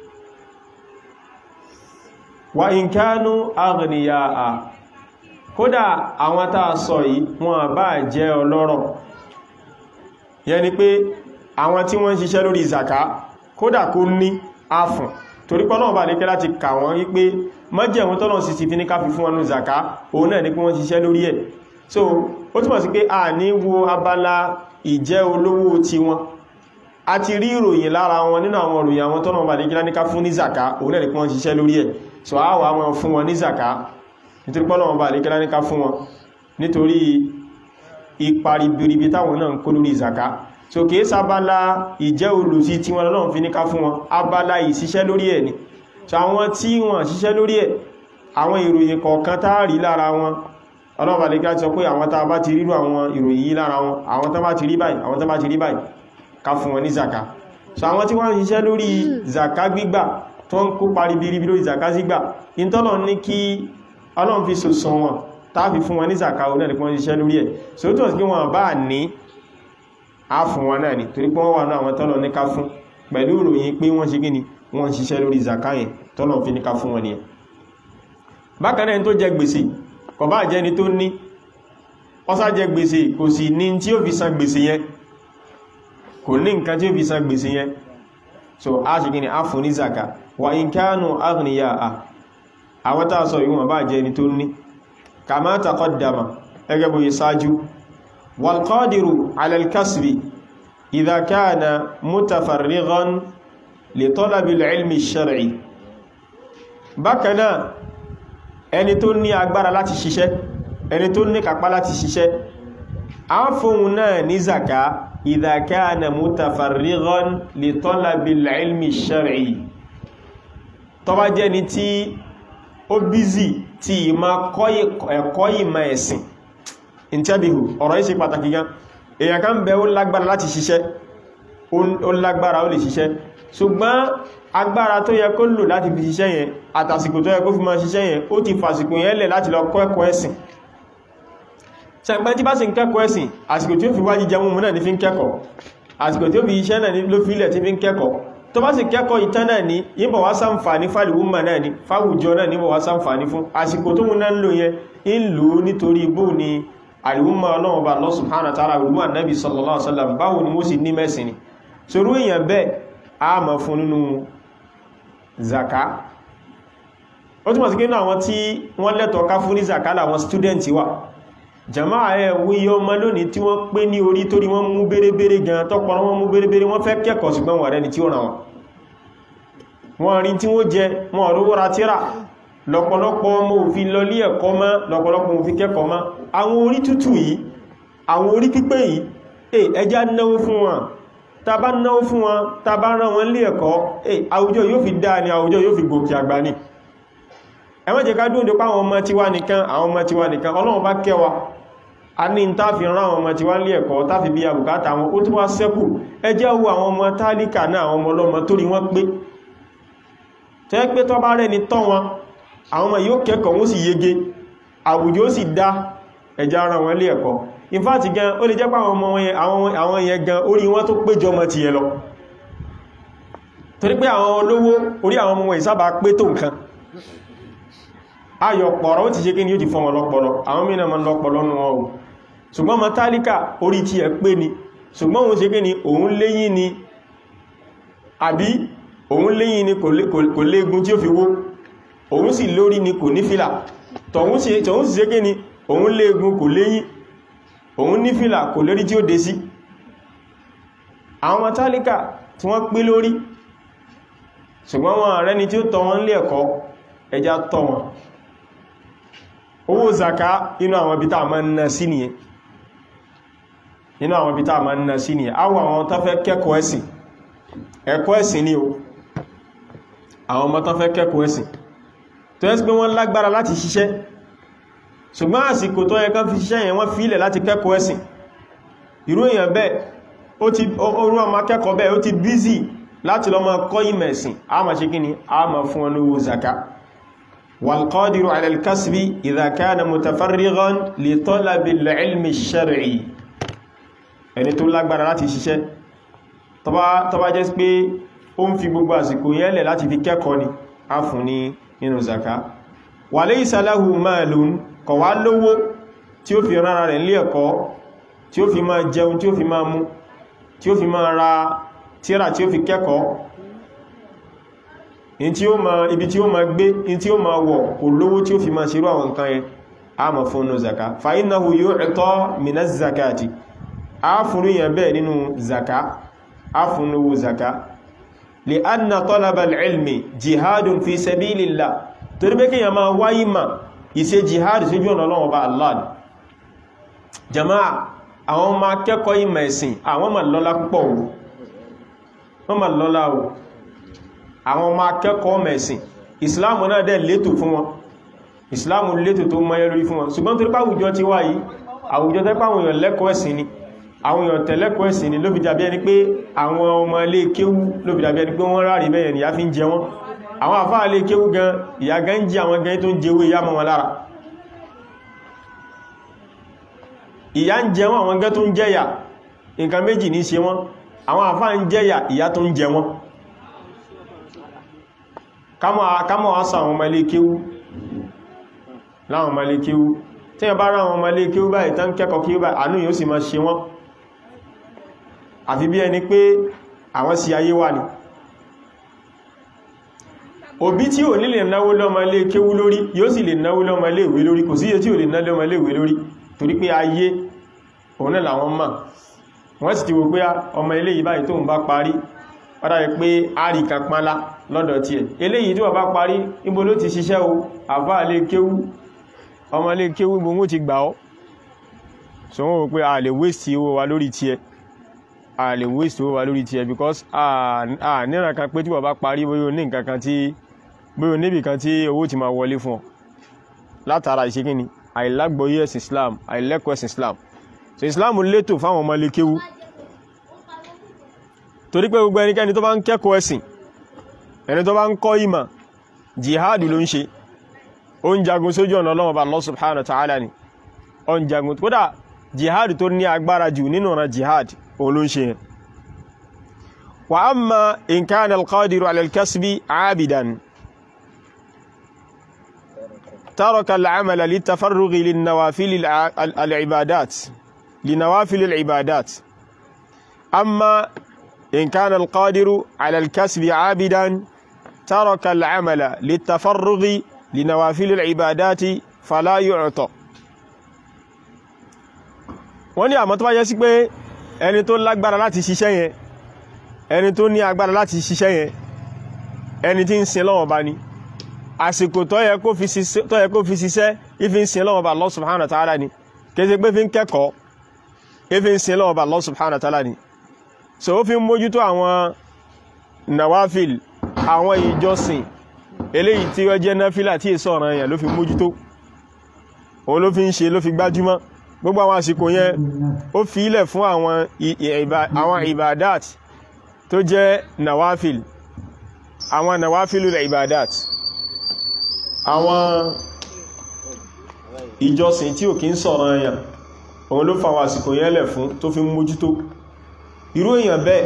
wa in kánú aghniya a kódà àwọn tàà sọ yìí wọn bá jẹ́ ọlọ́rọ̀ yẹni pé àwọn tí wọ́n ń ṣiṣẹ́ lórí ìzàká kódà kó ní áfùn torí pé Ọlọ́run bá ní kẹ́ láti kà wọ́n wípé mọ́jẹ̀wọ́n tọ́lọ̀ sí ti fi ní káfí fún wọn ní ìzàká òun náà ní pé wọ́n ṣiṣẹ́ lórí ẹ̀ so ó túnmọ̀ sí pé a ní wo abala ìjẹ́ olówó ti wọn a ti rí ìròyìn lára wọn nínú àwọn ìròyìn àwọn tọ́lọ̀ bá ní kí láníká fún ní ìzàká òun náà ní pé wọ́n ṣiṣẹ́ lórí ẹ̀ so a wà wọn fún wọn ní zaka nítorí pé Ọlọ́run bá lè kílá níká fún wọn nítorí ipa ribiribi táwọn náà ń kó lórí zaka so kìí sábálá ìjẹ́ olùsí tí wọn lọ́nà fi níká fún wọn abala ìṣiṣẹ́ lórí ẹ̀ ni so àwọn tí wọ́n ṣiṣẹ́ lórí ẹ̀ àwọn ìròyìn kọ̀ọ̀kan tá rí lára wọn Ọlọ́run bá lè kílá sọ pé àwọn tá bá ti rírò àwọn ìròyìn yìí lára wọn àwọn tá bá ti rí báyìí àwọn tá bá ti rí báyìí ká fún wọn ní zaka so àwọn tí wọ́n ń ṣiṣẹ́ lórí zaka gbígbà tó ń kó parí bí ríbi lórí zaka sígbà ìntọ́lọ̀ ní kí ọlọ́run fi sòsàn wọn tàbí fún wọn ní zaka oní ẹ̀lẹ́kùn wọn ṣiṣẹ́ lórí ẹ̀ so tó sì kí wọn bá ní á fún wọn náà ni torí pé wọ́n wà náà àwọn tọ́lọ̀ ní ká fún pẹ̀lú ìròyìn pé wọ́n ṣe gíní wọ́n ṣiṣẹ́ lórí zaka yẹn tọ́lọ̀ fi ní ká fún wọn nìyẹn bákan náà tó jẹ gbèsè kò bá jẹ́ ni tó ní ọsá jẹ gbèsè kò sì ní tí ó fi san gbèsè yẹn kò ní nǹkan tí ó fi san gbèsè yẹn so a ṣe gini a fún ní zaka wa in kanu aghniya'a àwọn tàà sọ ìwọ̀n bá jẹ́ ni tó ní kama taqaddama ẹgẹ́ bó yí sáájú wal qadiru ala al-kasbi idha kana mutafarrighan li talabi al-ilmi ash-shar'i bákanáà ẹni tó ní agbára láti ṣiṣẹ́ ẹni tó ní kápá láti ṣiṣẹ́ a fóhun náà ní zaka idha kana mutafarrighan li talabil ilmi ash-shar'i tó bá jẹ́ ni tí ó bízì tí ìmá ẹ̀kọ́ ìmọ̀ ẹ̀sìn intabihu ọ̀rọ̀ yìí ṣe pàtàkì gan èyàn kan bẹ ó lágbára láti ṣiṣẹ́ ó lágbára ó lè ṣiṣẹ́ ṣùgbọ́n agbára tó yẹ kó lò láti fi ṣiṣẹ́ yẹn àtàsìkò tó yẹ kó fi máa ṣiṣẹ́ yẹn ó ti fàsìkò yẹn lẹ̀ láti lọ kọ́ ẹ̀kọ́ ẹ̀sìn ṣẹ̀pẹ́ tí bá sì ń kẹ́kọ̀ọ́ ẹ̀sìn àsìkò tí ó fi wájí jẹun náà ní fi ń kẹ́kọ̀ọ́ àsìkò tí ó fi iṣẹ́ náà ló fi ilẹ̀ tí fi ń kẹ́kọ̀ọ́ tó bá sì kẹ́kọ̀ọ́ ìtàn náà ní yíbọ̀ wá sáǹfàní fàlìwúmà náà ní fáwùjọ náà níbọ̀ wá sáǹfàní fún àsìkò tó mú náà ń lò yẹn ń lò ó nítorí ibò ni àlìwúmà ọlọ́run bá Allah subhanahu wa ta'ala àlìwúmà nabi sallallahu alaihi wasallam báwo ni mo sì ní mẹ́sìn ni sorú èèyàn bẹ́ẹ̀ a mọ̀ fún nínú zaka ó túnmọ̀ sí kí ní àwọn tí wọ́n lẹ́tọ̀ọ́ ká fún ní zaka láwọn student wà jama'a ẹ̀ wúyẹ ọmọ lónìí tí wọ́n pé ní orí torí wọ́n mú bérebére gan tọ́pọ̀ wọ́n mú bérebére wọ́n fẹ́ kẹ́kọ̀ọ́ ṣùgbọ́n wọ́n rẹni tí ó ràn wọ́n wọ́n rí tí wọ́n jẹ wọ́n rówó ra tíra lọ́pọ̀lọpọ̀ ọmọ òfin lọ lé ẹ̀kọ́ mọ́ lọ́pọ̀lọpọ̀ òfin kẹ́kọ̀ọ́ mọ́ àwọn orí tútù yìí àwọn orí pípé yìí eh ẹjá náwó fún wọn ta bá náwó fún wọn ta bá rán wọn lé ẹ̀kọ́ eh àwùjọ yóò fi dáa ni àwùjọ yóò fi gòkè àgbà ni ẹ má jẹ́ ká dúndé pa àwọn ọmọ tiwa nìkan àwọn ọmọ tiwa nìkan ọlọ́run bá kẹwa a ní ta fi rán àwọn ọmọ tiwa lé ẹ̀kọ́ ta fi bí àbùkátà wọn ó tún wá sẹ́kù ẹ jẹ́ wo àwọn ọmọ tálíkà náà àwọn ọmọ ọlọ́mọ torí wọ́n pé tẹ́ pé tọ́ bá rẹ̀ ni tọ́ wọn àwọn ọmọ yóò kẹ́kọ̀ọ́ wọ́n sì yege àwùjọ sì dá ẹjá ara wọn lé ẹ̀kọ́ in fact gan ó lè jẹ́ pé àwọn ọmọ àwọn yẹn gan orí wọn tó péjọ ọmọ ti yẹ lọ torí pé àwọn olówó orí àwọn ọmọ ìsábà pé tó nǹkan ayọ̀ pọ̀rọ̀ ó ti ṣe kí ni ó ti fọ́n wọn lọ́pọlọ àwọn mìíràn ma lọ́pọlọ nù wọn o ṣùgbọ́n ma tálíkà orí ti ẹ̀ pé ni ṣùgbọ́n òun ṣe kí ni òun léyìn ni àbí òun léyìn ni kò léegun tí ó fi wó òun sì lórí ni kò ní fìlà tọ̀hún sì ṣe kí ni òun léegun kò léyìn òun ní fìlà kò lórí tí ó dé sí àwọn tálíkà tí wọ́n pé lórí ṣùgbọ́n wọn rẹni tí ó tọ́ wọn lé ẹ̀kọ́ ẹja tọ́ wọn owó zaka inú àwọn ibi táà máa ń ná sí nìyẹn inú àwọn ibi táà máa ń ná sí nìyẹn awọ àwọn tó fẹ́ kẹ́kọ̀ọ́ ẹ̀sìn ẹ̀kọ́ ẹ̀sìn ni o àwọn ọmọ tó fẹ́ kẹ́kọ̀ọ́ ẹ̀sìn tó yẹ́ sí pé wọ́n lágbára láti ṣiṣẹ́ ṣùgbọ́n àsìkò tó yẹ kán fi ṣiṣẹ́ yẹn wọ́n fi ilẹ̀ láti kẹ́kọ̀ọ́ ẹ̀sìn irú èèyàn bẹ́ẹ̀ ó ti orú ọmọ akẹ́kọ̀ọ́ bẹ́ẹ̀ ó ti bízì láti lọ máa kọ́ ìmọ̀ ẹ̀sìn a máa ṣe kíni a máa fún wọn lówó zaka والقادر على الكسب إذا كان متفرغا لطلب العلم الشرعي ẹni tó lágbára láti ṣiṣẹ́ tó bá jẹ́ pé ó ń fi gbogbo àsìkò yẹ́lẹ̀ láti fi kẹ́kọ̀ọ́ ni a fún ní nínú zaka وليس له مال kò wá lówó tí ó fi rárá rẹ̀ lé ẹ̀kọ́ tí ó fi máa jẹun tí ó fi máa mú tí ó fi máa ra tírà tí ó fi kẹ́kọ̀ọ́ in tí ó ma ibi tí ó ma gbé in tí ó ma wọ̀ kò lówó tí ó fi ma ṣerú àwọn nǹkan yẹn a ma fún ní zaka fa innahu yu'ta minas zakati a fún yẹn bẹ́ẹ̀ nínú zaka a fún ní owó zaka li anna talaba al-ilmi jihadun fi sabilillah torí pé kíyàn ma wáyí ma ìṣe jihad sójú ọ̀nà Ọlọ́run Ọba Allah jama'a àwọn ma kẹ́kọ̀ọ́ ìmọ̀ ẹ̀sìn àwọn ma lọ́lá púpọ̀ wọ́n ma lọ́lá o àwọn ọmọ akẹ́kọ̀ọ́ mẹ̀sìn ìsìláàmù náà dẹ̀ létò fún wọn ìsìláàmù létò tó mọ́ ẹlórí fún wọn ṣùgbọ́n tó rípa àwùjọ ti wá yìí àwùjọ tẹ́pá àwọn èèyàn lẹ́kọ̀ọ́ ẹ̀sìn ni àwọn èèyàn tẹ̀lẹ́kọ̀ọ́ ẹ̀sìn ni ló fi dàbí ẹni pé àwọn ọmọ ilé kéwú ló fi dàbí ẹni pé wọ́n rárí bẹ́yẹn ìyá fi ń jẹ wọ́n àwọn àfáà ilé kéwú gan ìyá gan ń jẹ àwọn gan tó ń jẹwé ìyá mọ́ wọn lára ìyá ń jẹ wọn àwọn gan tó ń jẹyà nǹkan méjì ní ṣe wọn àwọn àfáà ń jẹyà ìyá tó ń jẹ wọn kámọ̀ àṣà àwọn ọmọ ilé kéwú láwọn ọmọ ilé kéwú tí ẹ bá rá àwọn ọmọ ilé kéwú báyìí tán kẹ́kọ̀ọ́ kéwú báyìí àánú yóò sì máa ṣe wọ́n àfi bí ẹni pé àwọn sí ayé wà ní òbí tí ò ní lè náwó lọ́mọ ilé kéwú lórí yóò sì lè náwó lọ́mọ ilé ìwé lórí kò síye tí ò lè ná lọ́mọ ilé ìwé lórí torí pé ayé òun náà làwọn mọ̀ wọ́n sì ti wò pé ọmọ ilé yìí báyìí tó ń bá parí padà rẹ̀ pé àríkà pánlá lọ́dọ̀ tí ẹ̀ eléyìí tí wọ́n bá parí níbo ló ti ṣiṣẹ́ o àfá ilé kéwú ọmọ ilé kéwú gbogbo ti gbà ọ́ so wọ́n wò pé a lè waste owó wa lórí tí ẹ a lè waste owó wa lórí tí ẹ because a níran kan pé tí wọ́n bá parí bóyá ní nǹkan kan tí bóyá níbì kan tí owó ti máa wọlé fún ọ látara ìṣekíni àìlágbọ́yé ẹ̀sìn Islam àìlẹ́kọ̀ọ́ ẹ̀sìn Islam so Islam létò fáwọn ọmọ ilé kéwú torí pé gbogbo ẹnikẹ́ni tó bá ń kẹ́kọ̀ọ́ ẹ̀sìn ẹni tó bá ń kọ́ ìmọ̀ jihad ló ń ṣe ó ń jagun sójú ọ̀nà Ọlọ́run bá Allah subhanahu wa ta'ala ni ó ń jagun kódà jihad tó ní agbára jù nínú ọ̀nà jihad òun ló ń ṣe wa amma in kana al-qadiru ala al-kasbi abidan taraka al-amala litafarrughi lin-nawafil al-ibadat linawafil al-ibadat amma إن كان القادر على الكسب عابدا ترك العمل للتفرغ لنوافل العبادات فلا يعطى wọ́n ní àmọ́ tó bá yẹ sí pé ẹni tó lágbára láti ṣiṣẹ́ yẹn ẹni tó ní agbára láti ṣiṣẹ́ yẹn ẹni tí ń sin lọ́wọ́ bá ní àsìkò tó yẹ kó fi ṣiṣẹ́ ìfi ń sin lọ́wọ́ bá Allah subhanahu wa ta'ala ni kése pé fi ń kẹ́kọ̀ọ́ ìfi ń sin lọ́wọ́ bá Allah subhanahu wa ta'ala ni so ó fi ń mójútó àwọn nawafil àwọn ìjọsìn eléyìí tí ó jẹ́ náfílà tí èso ọ̀ràn èèyàn ló fi mójútó òun ló fi ń ṣe ló fi gbájúmọ́ gbogbo àwọn àsìkò yẹn ó fi ilẹ̀ fún àwọn ibadat tó jẹ́ nawafil àwọn nawafil rẹ̀ ibadat àwọn ìjọsìn tí ò kí ń sọ̀rọ̀ èèyàn òun ló fa àwọn àsìkò yẹn lẹ̀ fún tó fi mójútó irú èèyàn bẹ́ẹ̀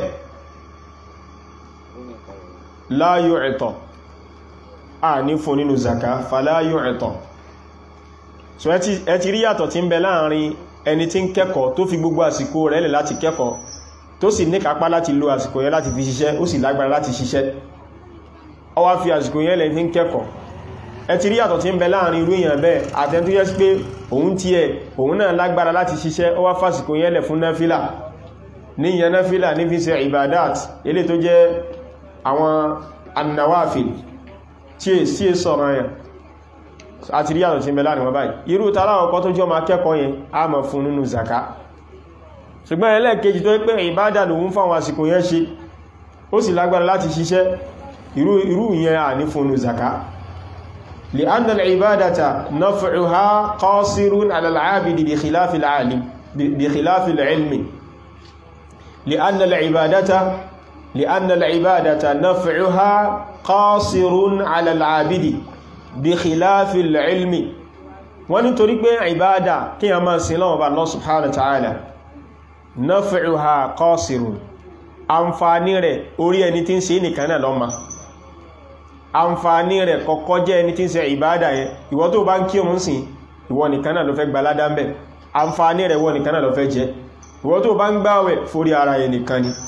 la yu'ta a ní fún nínú zaka fa la yu'ta so ẹ ti rí yàtọ̀ tí ń bẹ láàrin ẹni tí ń kẹ́kọ̀ọ́ tó fi gbogbo àsìkò rẹ̀ lẹ̀ láti kẹ́kọ̀ọ́ tó sì ní kápá láti lo àsìkò yẹn láti fi ṣiṣẹ́ ó sì lágbára láti ṣiṣẹ́ ó wá fi àsìkò yẹn lẹ̀ fi ń kẹ́kọ̀ọ́ ẹ ti rí yàtọ̀ tí ń bẹ láàrin irú èèyàn bẹ́ẹ̀ àtẹn tó yẹ sí pé òun ti ẹ̀ òun náà lágbára láti ṣiṣẹ́ ó wá fásìkò yẹn lẹ̀ fún náfílà ní ìyẹn náfílà ní fi ṣe ibadat ilé tó jẹ́ àwọn annawafil tí è sí sọ̀rọ̀ yẹn àti rí yàtọ̀ tí ń bẹ láàrin wọn báyìí irú tààrà ọkọ̀ tó jọ ma kẹ́kọ̀ọ́ yẹn a mọ̀ fún nínú zaka ṣùgbọ́n ẹlẹ́ẹ̀kejì tó pé ìbádà lòun fáwọn àsìkò yẹn ṣe ó sì lágbára láti ṣiṣẹ́ irú yẹn à ní fún nínú zaka لأن العبادة نفعها قاصر على العابد بخلاف العالم بخلاف العلم لأن العبادة لأن العبادة نفعها قاصر على العابد بخلاف العلم wọ́n ní torí pé ìbádà kí a máa sin lọ́wọ́ bá Allah subhanahu wa ta'ala naf'uha qasirun àǹfààní rẹ̀ orí ẹni tí ń ṣe nìkan náà lọ́mà àǹfààní rẹ̀ kọ́kọ́ jẹ́ ẹni tí ń ṣe ìbádà yẹn ìwọ tó bá ń kí òun sìn ìwọ nìkan náà ló fẹ́ gba ládá ń bẹ̀ àǹfààní rẹ̀ ìwọ nìkan náà ló fẹ́ jẹ ìwọ tó bá ń gbáwẹ̀ forí ara yẹn nìkan ni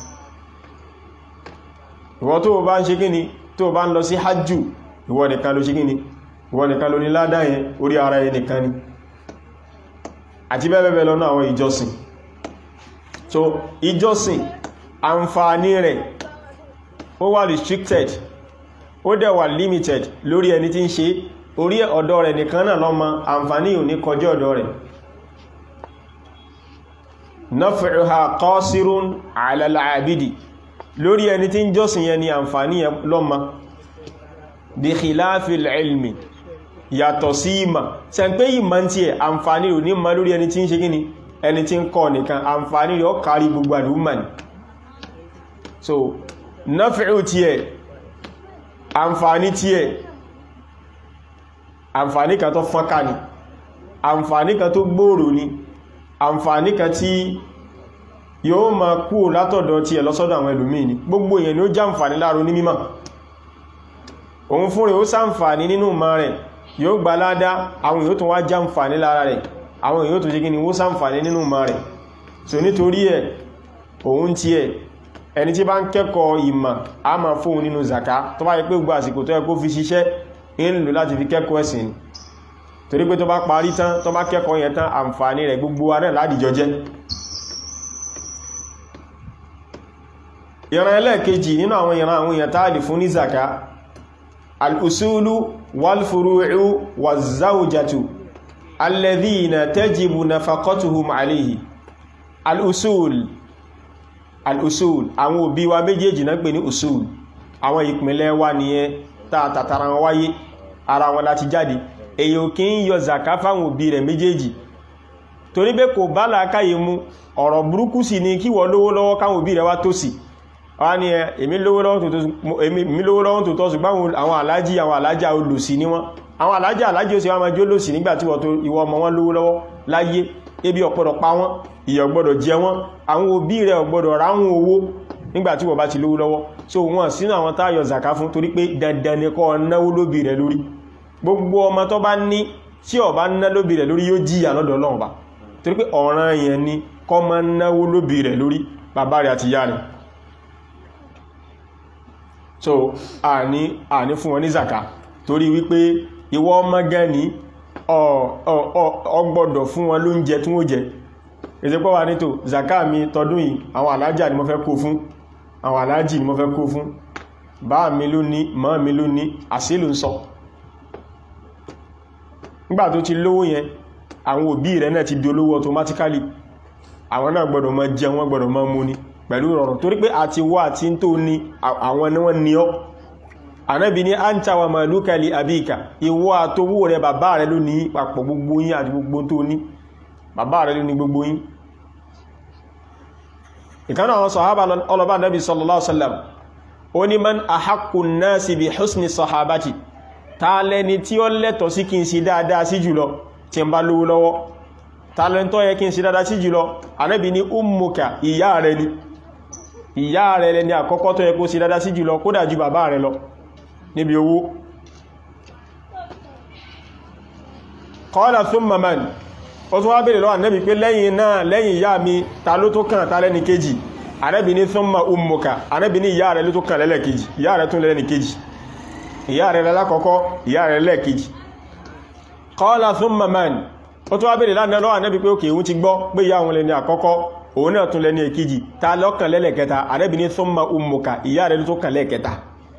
ìwọ tó bá ń ṣe kíni tó bá ń lọ sí hajjú ìwọ nìkan ló ṣe kíni ìwọ nìkan ló ní ládá yẹn orí ara yẹn nìkan ni àti bẹ́ẹ̀bẹ́ẹ̀ lọ́nà àwọn ìjọsìn so ìjọsìn àǹfààní rẹ̀ ó wà restricted ó dẹ̀ wà limited lórí ẹni tí ń ṣe orí ọ̀dọ̀ rẹ̀ nìkan náà lọ́mọ àǹfààní ò ní kọjá ọ̀dọ̀ rẹ̀ naf'uha qasirun 'ala al-'abidi lórí ẹni tí ń jọ́sìn yẹn ni àǹfààní yẹn lọ́mọ bí khilafil ilmi yàtọ̀ sí ìmà ṣe ń pé ìmà tí ẹ̀ àǹfààní rò ní ma lórí ẹni tí ń ṣe gíní ẹni tí ń kọ́ nìkan àǹfààní rẹ̀ ó kárí gbogbo àdúgbà ní so náfíù tí ẹ̀ àǹfààní tí ẹ̀ àǹfààní kan tó fọ́nká ni àǹfààní kan tó gbòòrò ni àǹfààní kan tí yóò ma kú látọ̀dọ̀ tí ẹ̀ lọ́sọ́dọ̀ àwọn ẹlòmíì ni gbogbo èèyàn ni ó jàǹfààní láàrún ní mímọ̀ òun fún rẹ̀ ó sàǹfààní nínú ma rẹ̀ yóò gba ládá àwọn èèyàn tó wá jàǹfààní lára rẹ̀ àwọn èèyàn tó ṣe kí ni ó sàǹfààní nínú ma rẹ̀ so nítorí ẹ̀ òun tí ẹ̀ ẹni tí bá ń kẹ́kọ̀ọ́ ìmọ̀ a máa fóun nínú zaka tó bá yẹ pé gbogbo àsìkò tó yẹ kó fi ṣiṣẹ́ ń lò láti fi kẹ́kọ̀ọ́ ẹ̀sìn ni torí pé tó bá parí tán tó bá kẹ́kọ̀ọ́ yẹn tán àǹfààní rẹ̀ gbogbo wa náà ládìjọ jẹ́ ìran ẹlẹ́ẹ̀kejì nínú àwọn ìran àwọn èèyàn táàlì fún ní zaka al'usulu walfuru'u wazzaujatu alladhina tajibu nafaqatuhum alayhi al'usul al'usul àwọn òbí wa méjèèjì náà pè ní usul àwọn ìpínlẹ̀ wa nìyẹn tààtàtàrà wọn wáyé ara wọn láti jáde èyí ò kí ń yọ zaka fáwọn òbí rẹ̀ méjèèjì torí pé kò bá làákàyè mu ọ̀rọ̀ burúkú sì ni kí wọ́n lówó lọ́wọ́ káwọn òbí rẹ̀ wá tó sì wọ́n ní ẹ èmi lówó lọ́wọ́ tó tọ́ ṣùgbọ́n àwọn alájí àwọn alájá olùsí ní wọ́n àwọn alájá alájí ó sì wọ́n máa jó lòsì nígbàtí ìwọ ọmọ wọn lówó lọ́wọ́ láyé ebi ọ̀pọ̀dọ̀ pa wọ́n ìyà ọ̀gbọ́dọ̀ jẹ wọ́n àwọn òbí rẹ̀ ọ̀gbọ́dọ̀ ráhùn owó nígbàtí wọ́n bá ti lówó lọ́wọ́ so wọ́n sínú àwọn táyọ̀ zaka fún torí pé dandan ni kó náwó lóbi rẹ̀ lórí gbogbo ọmọ tó bá ní tí ó bá ná lóbi rẹ̀ lórí yóò jíyà lọ́dọ̀ Ọlọ́run bá torí pé ọ̀ràn yẹn ni kó máa náwó lóbi rẹ̀ lórí bàbá rẹ̀ àti ìyá rẹ̀ so àní àní fún wọn ní zaka torí wípé ìwọ ọmọ gan ní ọgbọ́dọ̀ fún wọn lóúnjẹ tí wọ́n jẹ ìsẹ́pọ̀ wà nítò zaka mi tọdún yìí àwọn alájà ni mo fẹ́ kó fún àwọn alájì ni mo fẹ́ kó fún bá mi ló ní mọ́ mi ló ní àṣílù ń sọ nígbà tó ti lówó yẹn àwọn òbí rẹ̀ náà ti di olówó automatically àwọn náà gbọ́dọ̀ máa jẹ wọ́n gbọ́dọ̀ máa mú ni pẹ̀lú ìrọ̀rùn torí pé àti wá àti tó ní àwọn ni wọ́n ní ọ́ Ànábì ní anta wa maluka li abika ìwọ àtowó rẹ bàbá rẹ ló ní papọ̀ gbogbo yín àti gbogbo tó ní bàbá rẹ ló ní gbogbo yín ìkánà àwọn sọ̀hábà ọlọ́bà Ànábì sallallahu alaihi wasallam ó ní man ahaqqu nnasi bi husni sahabati ta lẹni tí ó lẹ́tọ̀ sí kí n sí dáadáa sí jùlọ tí n bá lówó lọ́wọ́ ta lẹni tó yẹ kí n sí dáadáa sí jùlọ Ànábì ní ummuka ìyá rẹ ni ìyá rẹ̀ lẹni àkọ́kọ́ tó yẹ kó sí dáadáa sí jùlọ kódà ju bàbá rẹ̀ lọ níbi owó qala thumma man ó tún wá bèèrè lọ́wọ́ Ànábì pé lẹ́yìn náà lẹ́yìn ìyá mi ta ló tó kàn ta lẹ́ni kejì Ànábì ní thumma ummuka Ànábì ní ìyá rẹ̀ ló tó kàn lẹ́lẹ̀ kejì ìyá rẹ̀ tún lẹ́ni kejì ìyá rẹ̀ lálákọ́kọ́ ìyá rẹ̀ lẹ́ẹ̀kejì qala thumma man ó tún wá bèèrè lọ́wọ́ Ànábì pé òkè òun ti gbọ́ pé ìyá òun lẹ́ni àkọ́kọ́ òun náà tún lẹ́ni èkejì ta lọ́kàn lẹ́lẹ̀kẹta Ànábì ní thumma ummuka ìyá rẹ̀ ló tó kàn lẹ́ẹ̀kẹta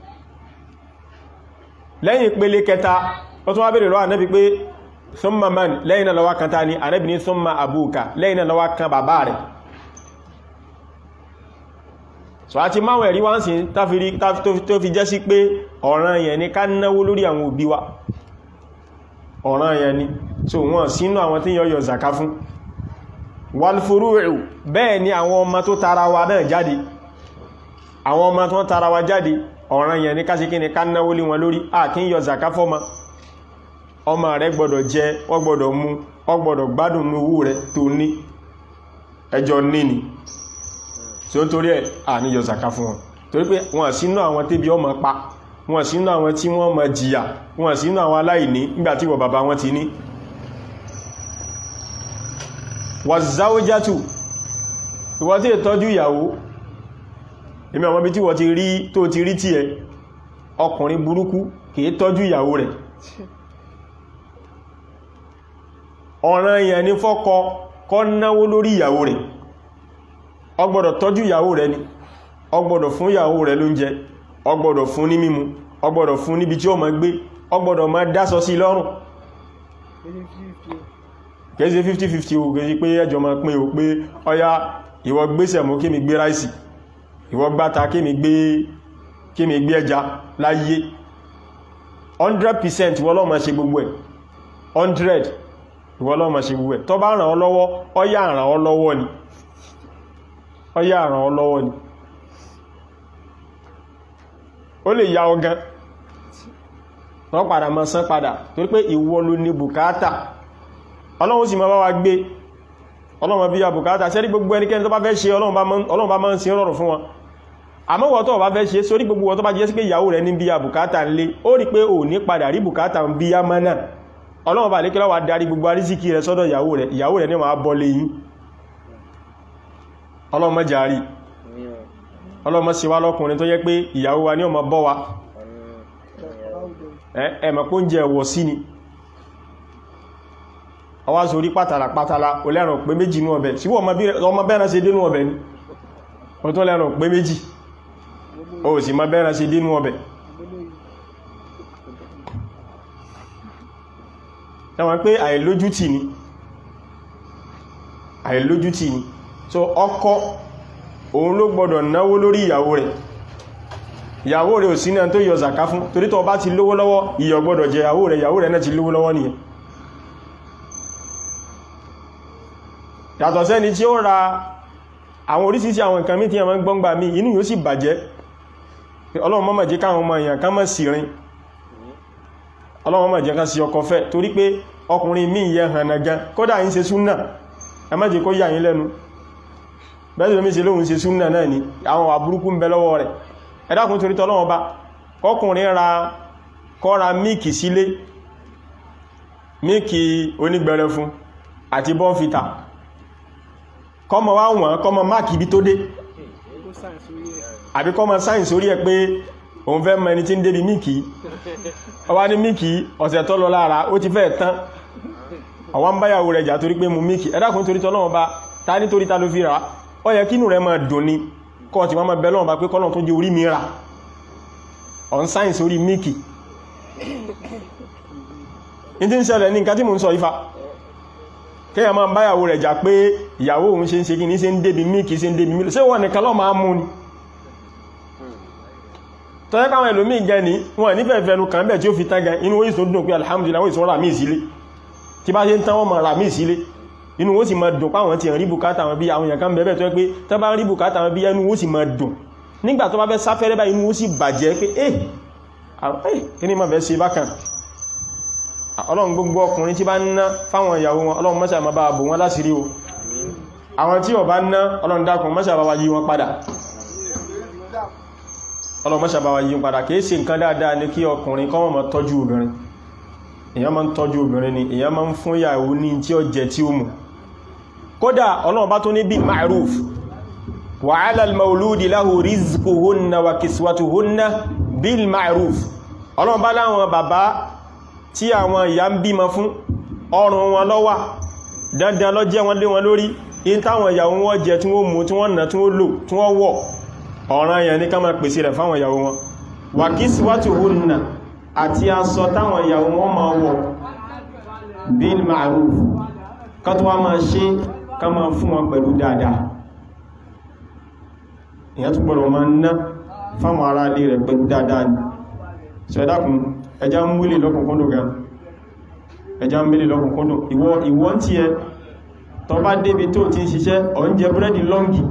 lẹ́yìn ìpele kẹta ó tún wá bèèrè lọ́wọ́ Ànábì pé thumma man lẹ́yìn náà lọ́wọ́ kan ta ni Ànábì ní thumma abuka lẹ́yìn náà lọ́wọ́ kan bàbá rẹ̀ so a ti máwọn ẹ̀rí wá ń sin tó fi jẹ́ sí pé ọ̀ràn yẹn ni ká náwó lórí àwọn òbí wa ọ̀ràn yẹn ni so wọ́n sínú àwọn tí yọ zaka fún walfuru'u bẹ́ẹ̀ ni àwọn ọmọ tó tara wa náà jáde àwọn ọmọ tó tara wa jáde ọ̀ràn yẹn ní káṣíkí ní ká náwó lé wọn lórí a kí ń yọ zaka fọ́mọ ọmọ rẹ̀ gbọ́dọ̀ jẹ wọ́n gbọ́dọ̀ mú wọ́n gbọ́dọ̀ gbádùn owó rẹ̀ tó ní ẹjọ́ níni tí ó torí ẹ̀ à ní yọ zaka fún wọn torí pé wọ́n sínú àwọn tébí ọmọ pa wọ́n sínú àwọn tí wọ́n mọ jìyà wọ́n sínú àwọn aláìní nígbàtí wọ bàbá wọn ti ní wàzáwójátù ìwọ́n tí ìtọ́jú ìyàwó èmi àwọn bí tí wọ́n ti rí tó ti rí tí ẹ ọkùnrin burúkú kìí tọ́jú ìyàwó rẹ̀ ọ̀ràn yẹn ni fọ́kọ kọ́ náwó lórí ìyàwó rẹ̀ ó gbọ́dọ̀ tọ́jú ìyàwó rẹ̀ ni ó gbọ́dọ̀ fún ìyàwó rẹ̀ lóúnjẹ ó gbọ́dọ̀ fún ní mímu ó gbọ́dọ̀ fún níbi tí ó máa gbé ó gbọ́dọ̀ máa dáṣọ sí lọ́rùn kẹ́sí 50-50 o kẹ́sí pé ẹjọ́ máa pín o pé ọya ìwọ gbéṣẹ̀ mú kí mi gbé ráìsì ìwọ gbáta kí mi gbé kí mi gbé ẹja láyé 100% ìwọ ló máa ṣe gbogbo ẹ̀ 100 ìwọ ló máa ṣe gbogbo ẹ̀ tó bá ràn ọ́ lọ́wọ́ ọya ràn ọ́ lọ́wọ́ ni ọya ràn ọ́ lọ́wọ́ ni ó lè ya ọgán wọ́n padà mọ́ sán padà torí pé ìwọ ló ní bùkátà ọlọ́run sì máa bá wa gbé ọlọ́run bí i àbùkátà sẹ́rí gbogbo ẹnikẹ́ni tó bá fẹ́ ṣe ọlọ́run bá máa ń ṣe rọrùn fún wọn àmọ́wọ̀ tó bá fẹ́ ṣe sórí gbogbo wọn tó bá jẹ́ sí pé ìyàwó rẹ̀ ní bí i àbùkátà ń lé ó rí pé ò ní padà rí bùkátà ń bí i mọ́nà ọlọ́run bá lékẹ́lá wa darí gbogbo arísíkí rẹ̀ sọ́dọ̀ ìyàwó rẹ̀ ìyàwó rẹ̀ ní wọ́n á bọ́ lé yín ọlọ́run má jàrí ọlọ́mọ sí wá lọ́kùnrin tó yẹ pé ìyàwó wa ní ọmọ bọ́ wa ẹ̀mọ̀ pé oúnjẹ ẹ̀wọ̀ sí ni ọwá sórí pátàlà pátàlà olẹ́rùn pé méjì ní ọbẹ̀ síwọ́ ọmọ bẹ́ẹ̀rẹ̀ ṣe dénú ọbẹ̀ ní o tó lẹ́rùn pé méjì o sì mọ bẹ́ẹ̀rẹ̀ ṣe dénú ọbẹ̀ ẹwọ̀n pé àìlójútì ni àìlójútì ni so ọkọ òun ló gbọdọ̀ náwó lórí ìyàwó rẹ̀ ìyàwó rẹ̀ ò sí náà tó yọ zàká fún torí tó bá ti lówó lọ́wọ́ ìyọ̀ gbọdọ̀ jẹ ìyàwó rẹ̀ ìyàwó rẹ̀ náà ti lówó lọ́wọ́ nìyẹn yàtọ̀ sẹ́ni tí ó ra àwọn orísìírísìí àwọn nǹkan mí tí a máa ń gbọ́ngbà mí inú yóò sì bàjẹ́ ọlọ́run má mà jẹ́ káwọn ọmọ èèyàn ká má sì rin ọlọ́run má jẹ́ ká sí ọkọ fẹ́ torí pé ọkùnrin mí yẹ hànà gan kódà ń ṣe súnnà ẹ má jẹ́ kó yà yín lẹ́nu bẹ́ẹ̀ lómi ṣe lóhun ṣe súnnà náà ni àwọn àbúrúkú ń bẹ lọ́wọ́ rẹ̀ ẹ dákun torí tọ́lọ́wọ́ bá kọkùnrin ra kọ́ra míìkì sílé míìkì onígbẹ̀rẹ̀ fún àti bọ́nfìtà kọmọ wá wọ́n kọmọ máàkì ibi tó dé àbí kọmọ sáyẹ̀nsì orí ẹ̀ pé òun fẹ́ mọ ẹni tí ń débi míìkì ọwá ní míìkì ọ̀sẹ̀ tó lọ lára ó ti fẹ́ tán ọwá ń báyàwó rẹ̀ jà torí pé mú míìkì ẹ dákun torí tọ́lọ́wọ́ bá ta nítorí ta ló fi rà ó yẹ kínú rẹ̀ máa dùn ni kọ́ ti máa bẹ lọ́wọ́ bá pé kọ́lọ̀ tó jẹ orí mi rà on sáyẹ̀nsì orí míìkì ní tí ń ṣẹlẹ̀ ní nǹkan tí mo ń sọ ifá kíyà máa báyàwó rẹ̀ jà pé ìyàwó òun ṣe ń ṣe kí ní ṣe ń débi míìkì ṣe ń débi mílò ṣé wọ́n nìkan lọ máa mú ni tọ́jẹ́ káwọn ẹlòmíì jẹ́ ní wọ́n nífẹ̀ẹ́ fẹnu kàn bẹ̀ tí ó fi tágan inú ó ìsò dùn pé alhamdulillah wọ́n ìsò rà míì sílé tí bá ṣe ń tán wọ́n máa rà míì sílé inú ó sì máa dùn páwọn ti rí bùkátà wọn bí àwọn èèyàn kan bẹ̀bẹ̀ tó yẹ pé tó bá rí bùkátà wọn bí ẹnu ó sì máa dùn nígbà tó bá fẹ́ sáfẹ́rẹ́ bá inú ó sì bàjẹ́ pé eh kí ni máa fẹ́ ṣe bákan ọlọ́run gbogbo ọkùnrin tí bá ń ná fáwọn ìyàwó wọn ọlọ́run mọ́sà ma bá bò wọn láṣìírí o àwọn tí ó bá ná ọlọ́run dákun mọ́sà bá wa yí wọn padà ọlọ́run mọ́sà bá wa yí wọn padà kìí ṣe nǹkan dáadáa ní kí ọkùnrin kọ́ mọ́ tọ́jú obìnrin èyàn máa ń tọ́jú obìnrin ni èyàn máa ń fún ìyàwó ní tí ó jẹ tí ó mú kódà ọlọ́run bá tó ní bí ma'ruf wa 'ala al-mawludi lahu rizquhunna wa kiswatuhunna bil ma'ruf ọlọ́run bá láwọn bàbá tí àwọn ìyá ń bímọ fún ọrùn wọn lọ́wà dandan lọ jẹ́ wọn lé wọn lórí in táwọn ìyàwó wọn jẹ tí wọ́n mú tí wọ́n nà tí wọ́n lò tí wọ́n wọ̀ ọ̀ràn yẹn ní ká máa pèsè rẹ̀ fáwọn ìyàwó wọn wà kí síwátò hùnà àti aṣọ táwọn ìyàwó wọn máa wọ̀ bil ma'ruf ká tó wá máa ṣe ká máa fún wọn pẹ̀lú dáadáa ìyẹn tó gbọ́dọ̀ máa ná fáwọn ará ilé rẹ̀ pẹ̀lú dáadáa ni ṣẹ̀dákun ẹjá ń múlè lọ́kùnkúndùn gan ẹjá ń múlè lọ́kùnkúndùn ìwọ ìwọ tí ẹ tó bá débi tó ti ń ṣiṣẹ́ ọ̀ ń jẹ búrẹ́dì lọ́ngì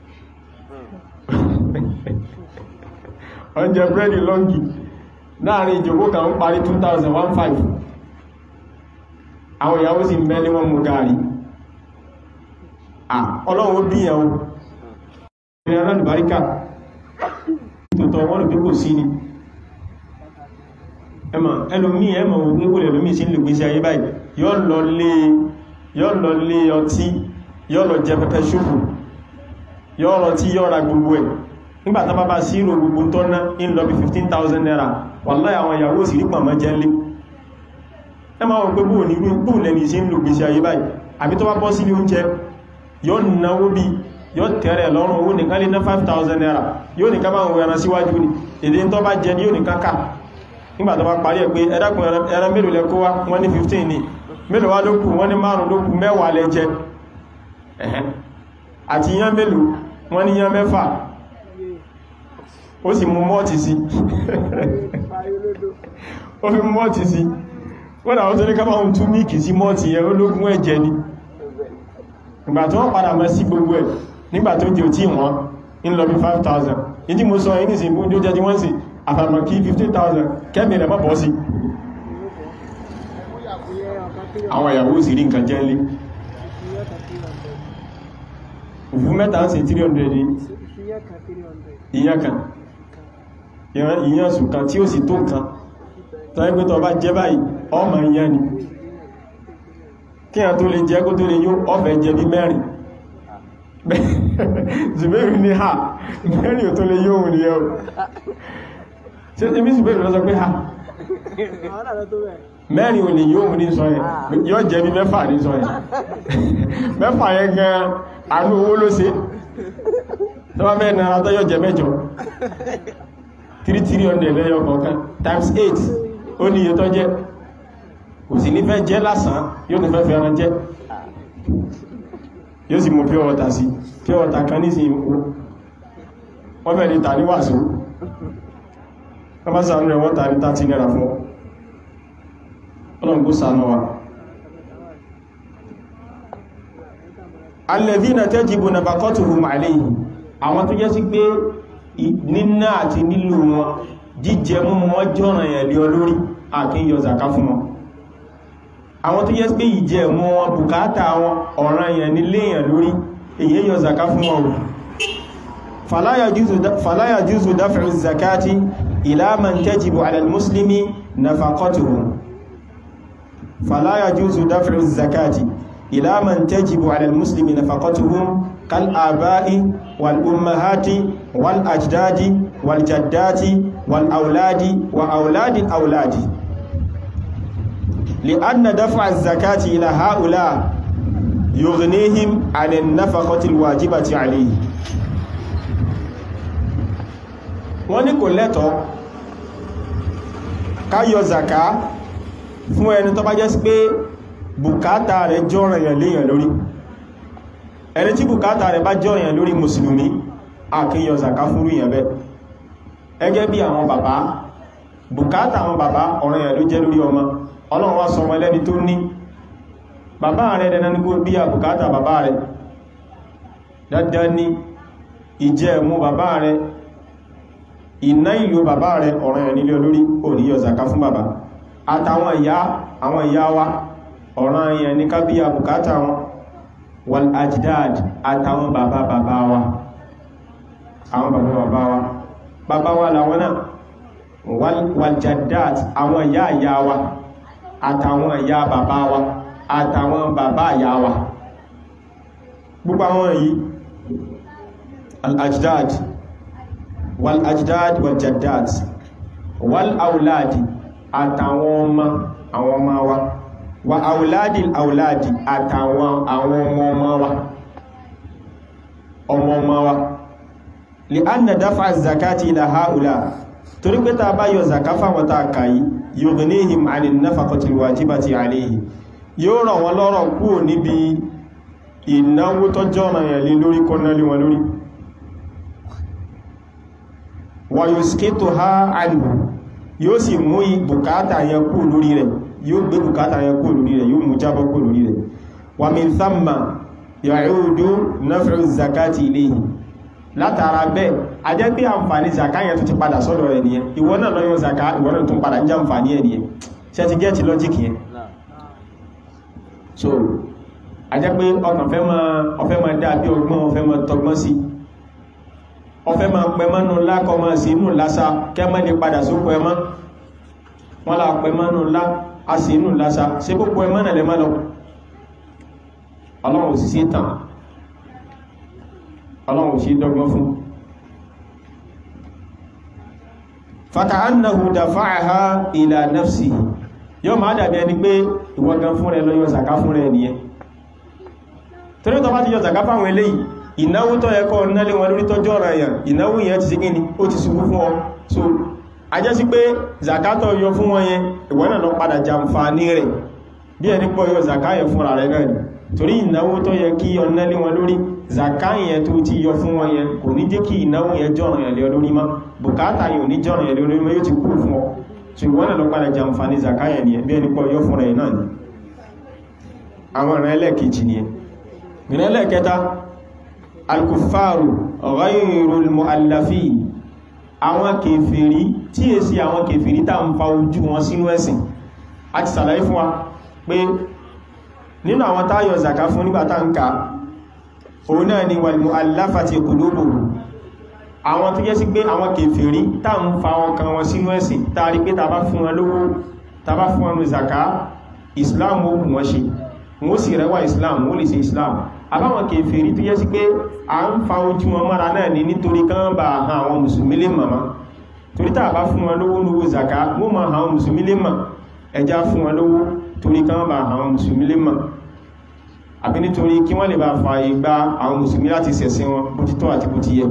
ọ̀ ń jẹ búrẹ́dì lọ́ngì láàrin ìjòkó kan ń parí 2015 àwọn ìyàwó sì mẹ́lé wọn mú gààrí ọlọ́run bí ìyàwó ìrìn aláàlùbáríkà tòótọ́ wọ́n rò pé kò sí ni ẹmà ẹlòmí ẹmà ògùn ìwòlè ẹlòmí sí ń lè gbèsè ayé báyìí yọ́ lọ lé ọtí yọ́ lọ jẹ pẹpẹ ṣùgbù yọ́ lọ tí yọ́ ra gbogbo ẹ̀ nígbàtà bá bá sírò gbogbo tó ná in lọ bí 15,000 naira wàláhì àwọn ìyàwó sì rí pàmọ́ jẹ́ lé ẹmà wọn pé bóò ní bóò lẹ́ni sí ń lè gbèsè ayé báyìí àbí tó bá bọ́ sí oúnjẹ yọ́ náwó bí yọ́ tẹ̀rẹ̀ lọ́rùn owó nìkan lé ná 5,000 naira yóò nìkan bá wọn ẹran síwájú ni èdè tó bá jẹ ní yóò nìkan ká nígbà tó bá parí ẹ̀ pé ẹ̀dàkùn ẹran mélòó lẹ kó wá wọ́n ní 15 ní mélòó wá ló kù wọ́n ní márùn ló kù mẹ́wàá lẹ jẹ àti yán mélòó wọ́n ní yán mẹ́fà ó sì mú mọ́ọ̀tì sí ó fi mú mọ́ọ̀tì sí wọ́n náà tó ní ká máa tún míìkì sí mọ́ọ̀tì yẹn ológun ẹ̀jẹ̀ ni ìgbà tó wọ́n padà mọ́ sí gbogbo ẹ̀ nígbà tó jẹ́ tí wọ́n ń lọ bí 5,000 ìdí mo sọ yìí nìsìn fún oúnjẹ tí wọ́n sì àfàmà kí 15,000 kẹ́mì rẹ̀ mọ́ bọ́ sí àwọn ìyàwó sì rí nǹkan jẹ́ lé òfú mẹ́ta ń ṣe 300 ní ìyàn kan ìyàn sùn kan tí ó sì tó nǹkan tó ẹgbẹ́ tó bá jẹ báyìí ọmọ ìyàn ni kí a tó lè jẹ́ kó tó lè yó ọfẹ́ jẹ bí mẹ́rin Zubairu ní ha mẹ́rin ò tó lè yóò ní ẹ̀ ṣe ibi Zubairu lọ sọ pé ha mẹ́rin ò lè yóò ní sọ ẹ̀ yóò jẹ́ bí mẹ́fà ní sọ ẹ̀ mẹ́fà yẹn gan àánú owó ló ṣe tó bá fẹ́ nára tó yóò jẹ mẹ́jọ 3300 lẹ́yọ kọ̀ọ̀kan times 8 ó ní iye tó jẹ́ kò sì ní fẹ́ jẹ́ lásán yóò ní fẹ́ fẹ́ ẹran jẹ́ yóò sì mú pure water sí pure water kan ní sí ìmú wọ́n fẹ́ ní tà ní wàsó wọ́n bá sàánú rẹ̀ wọ́n tà ní 30 naira fún ọlọ́run kó sàánú wa alladhina tajibu nafaqatuhum alayhi àwọn tó jẹ́ sí pé níná àti nílò wọn jíjẹ mú wọn jọ́ràn ẹ̀ lé olórí àkíyọ zaka fún wọn àwọn tó jẹ́ pé ìjẹ mú wọn bùkátà wọn ọ̀ràn yẹn nílé yẹn lórí èyí yọ zaka fún wọn fala yajuzu daf'u zakati ila man tajibu ala al-muslimi nafaqatuhum fala yajuzu daf'u zakati ila man tajibu ala al-muslimi nafaqatuhum kal aba'i wal ummahati wal ajdadi wal jaddati wal auladi wa auladi auladi لأن دفع الزكاة إلى هؤلاء يغنيهم عن النفقة الواجبة عليه wọ́n ní kò lẹ́tọ̀ ká yọ zaka fún ẹni tó bá jẹ́ sí pé bùkátà rẹ̀ jọ́ràn yàn léyàn lórí ẹni tí bùkátà rẹ̀ bá jọ́ràn yàn lórí mùsùlùmí a kì í yọ zaka fún rí yàn bẹ́ ẹgẹ́ bí àwọn bàbá bùkátà àwọn bàbá ọ̀ràn yàn ló jẹ́ lórí ọmọ ọlọ́run wá sọ wọn lẹ́ni tó ní bàbá rẹ̀ dẹ̀nà ní kó bí àbùkátà bàbá rẹ̀ dandan ní ìjẹ mú bàbá rẹ̀ ìná ìlú bàbá rẹ̀ ọ̀ràn ẹ̀ nílé olórí ò ní yọ zaka fún bàbá àtàwọn ìyá àwọn ìyá wa ọ̀ràn ẹ̀ ní ká bí àbùkátà wọn wal ajdad àtàwọn bàbá bàbá wa àwọn bàbá bàbá wa bàbá wa làwọn náà wal jaddat àwọn ìyá ìyá wa àtàwọn ìyá bàbá wa àtàwọn bàbá ìyá wa gbogbo àwọn yìí al-ajdad wal-ajdad wal-jaddad wal-auladi àtàwọn ọmọ àwọn ọmọ wa wa auladi auladi àtàwọn àwọn ọmọ ọmọ wa ọmọ ọmọ wa li anna dafa zakati ila haula torí pé ta bá yọ zakafa wata kàyí yughnihim 'anil nafaqati alwajibati 'alayhi yóò ràn wọ́n lọ́rọ̀ kúrò níbi ìnáwó tó jọ́nà yẹn lé lórí kọ́nà lé wọn lórí wa yusqituha 'anhu yóò sì mú bùkátà yẹn kú lórí rẹ̀ yóò gbé bùkátà yẹn kú lórí rẹ̀ yóò mú jábọ́ kú lórí rẹ̀ wa min thamma ya'udu naf'u zakati ilayhi látara bẹ́ẹ̀ a jẹ́ pé àǹfààní zaka yẹn tó ti padà sọ́dọ̀ rẹ̀ nìyẹn ìwọ náà lọ́yọ́ zaka ìwọ náà tún padà ń jẹ́ àǹfààní ẹ̀ nìyẹn ṣe ti gẹ́ẹ̀tì lọ́jíkì yẹn so a jẹ́ pé ọkàn fẹ́ máa ọfẹ́ máa dá bí ọgbọ́n ọfẹ́ máa tọgbọ́n sí ọfẹ́ máa pẹ mọ́nú lákọ máa sí inú lásà kẹ́mọ́ lè padà sókò ẹmọ́ wọ́n lá pẹ mọ́nú lá a sí inú lásà ṣe gbogbo ẹmọ́ náà lẹ mọ́ lọ ọlọ́run sì sí tàn ọlọ́run sí dọ́gbọ́n fún fàkàánàhù dàfáàhá ìlà nafsi yóò máa dàbí ẹni pé ìwọ̀gan fún rẹ lọ yọ zaka fún rẹ nìyẹn torí tó bá ti yọ zaka fáwọn eléyìí ìnáwó tó yẹ kọ́ nálé wọn lórí tọ́jọ́ ọ̀rọ̀ èèyàn ìnáwó yẹn ti sí kíni ó ti ṣubú fún ọ so a jẹ́ sí pé zaka tó yọ fún wọn yẹn ìwọ náà lọ padà jàǹfààní rẹ̀ bí ẹni pọ̀ yọ zaka yẹn fúnra rẹ̀ náà ni torí ìnáwó tó yẹ kí ọ nálé wọn lórí zaka yẹn tó ti yọ fún wọn yẹn kò ní jẹ́ kí ìnáwó yẹn jọ́ràn yẹn lé lórí mọ́ bùkátà yẹn ò ní jọ́ràn yẹn lé lórí mọ́ yóò ti kú fún ọ so ìwọ náà lọ padà jàǹfààní zaka yẹn ni bí ẹni pọ̀ yọ fúnra yẹn náà ni àwọn ìrìn ẹlẹ́ẹ̀kejì ni ìrìn ẹlẹ́ẹ̀kẹta alkufaru ghayrul mu'allafin àwọn kèfèrí tí è sí àwọn kèfèrí tá ń fa ojú wọn sínú ẹ̀sìn a ti sàlàyé fún wa pé nínú àwọn táyọ̀ zaka fún nígbàtá ń ka òun náà ni wal mu'allafati qulubuhum àwọn tó jẹ́ sí pé àwọn kèfèrí tá ń fa ọkàn wọn sínú ẹ̀sìn tàrí pé tàbá fún wọn lówó tàbá fún wọn zaka islam ó mú wọn ṣe wọ́n sì rẹwà islam wọ́n lè ṣe islam àbáwọn kèfèrí tó yẹ sí pé a ń fa ojú wọn mọ́ra náà ní nítorí kán bá han àwọn mùsùlùmí lè mọ̀mọ́ torí tàà bá fún wọn lówó lówó zaka wọ́n ma àwọn mùsùlùmí lè mọ̀ ẹjá fún wọn lówó torí kán bá àwọn mùsùlùmí lè mọ̀ àbí nítorí kí wọ́n lè bá fa ìgbà àwọn mùsùlùmí láti ṣẹ̀sìn wọn bó ti tọ́ àti bó ti yẹ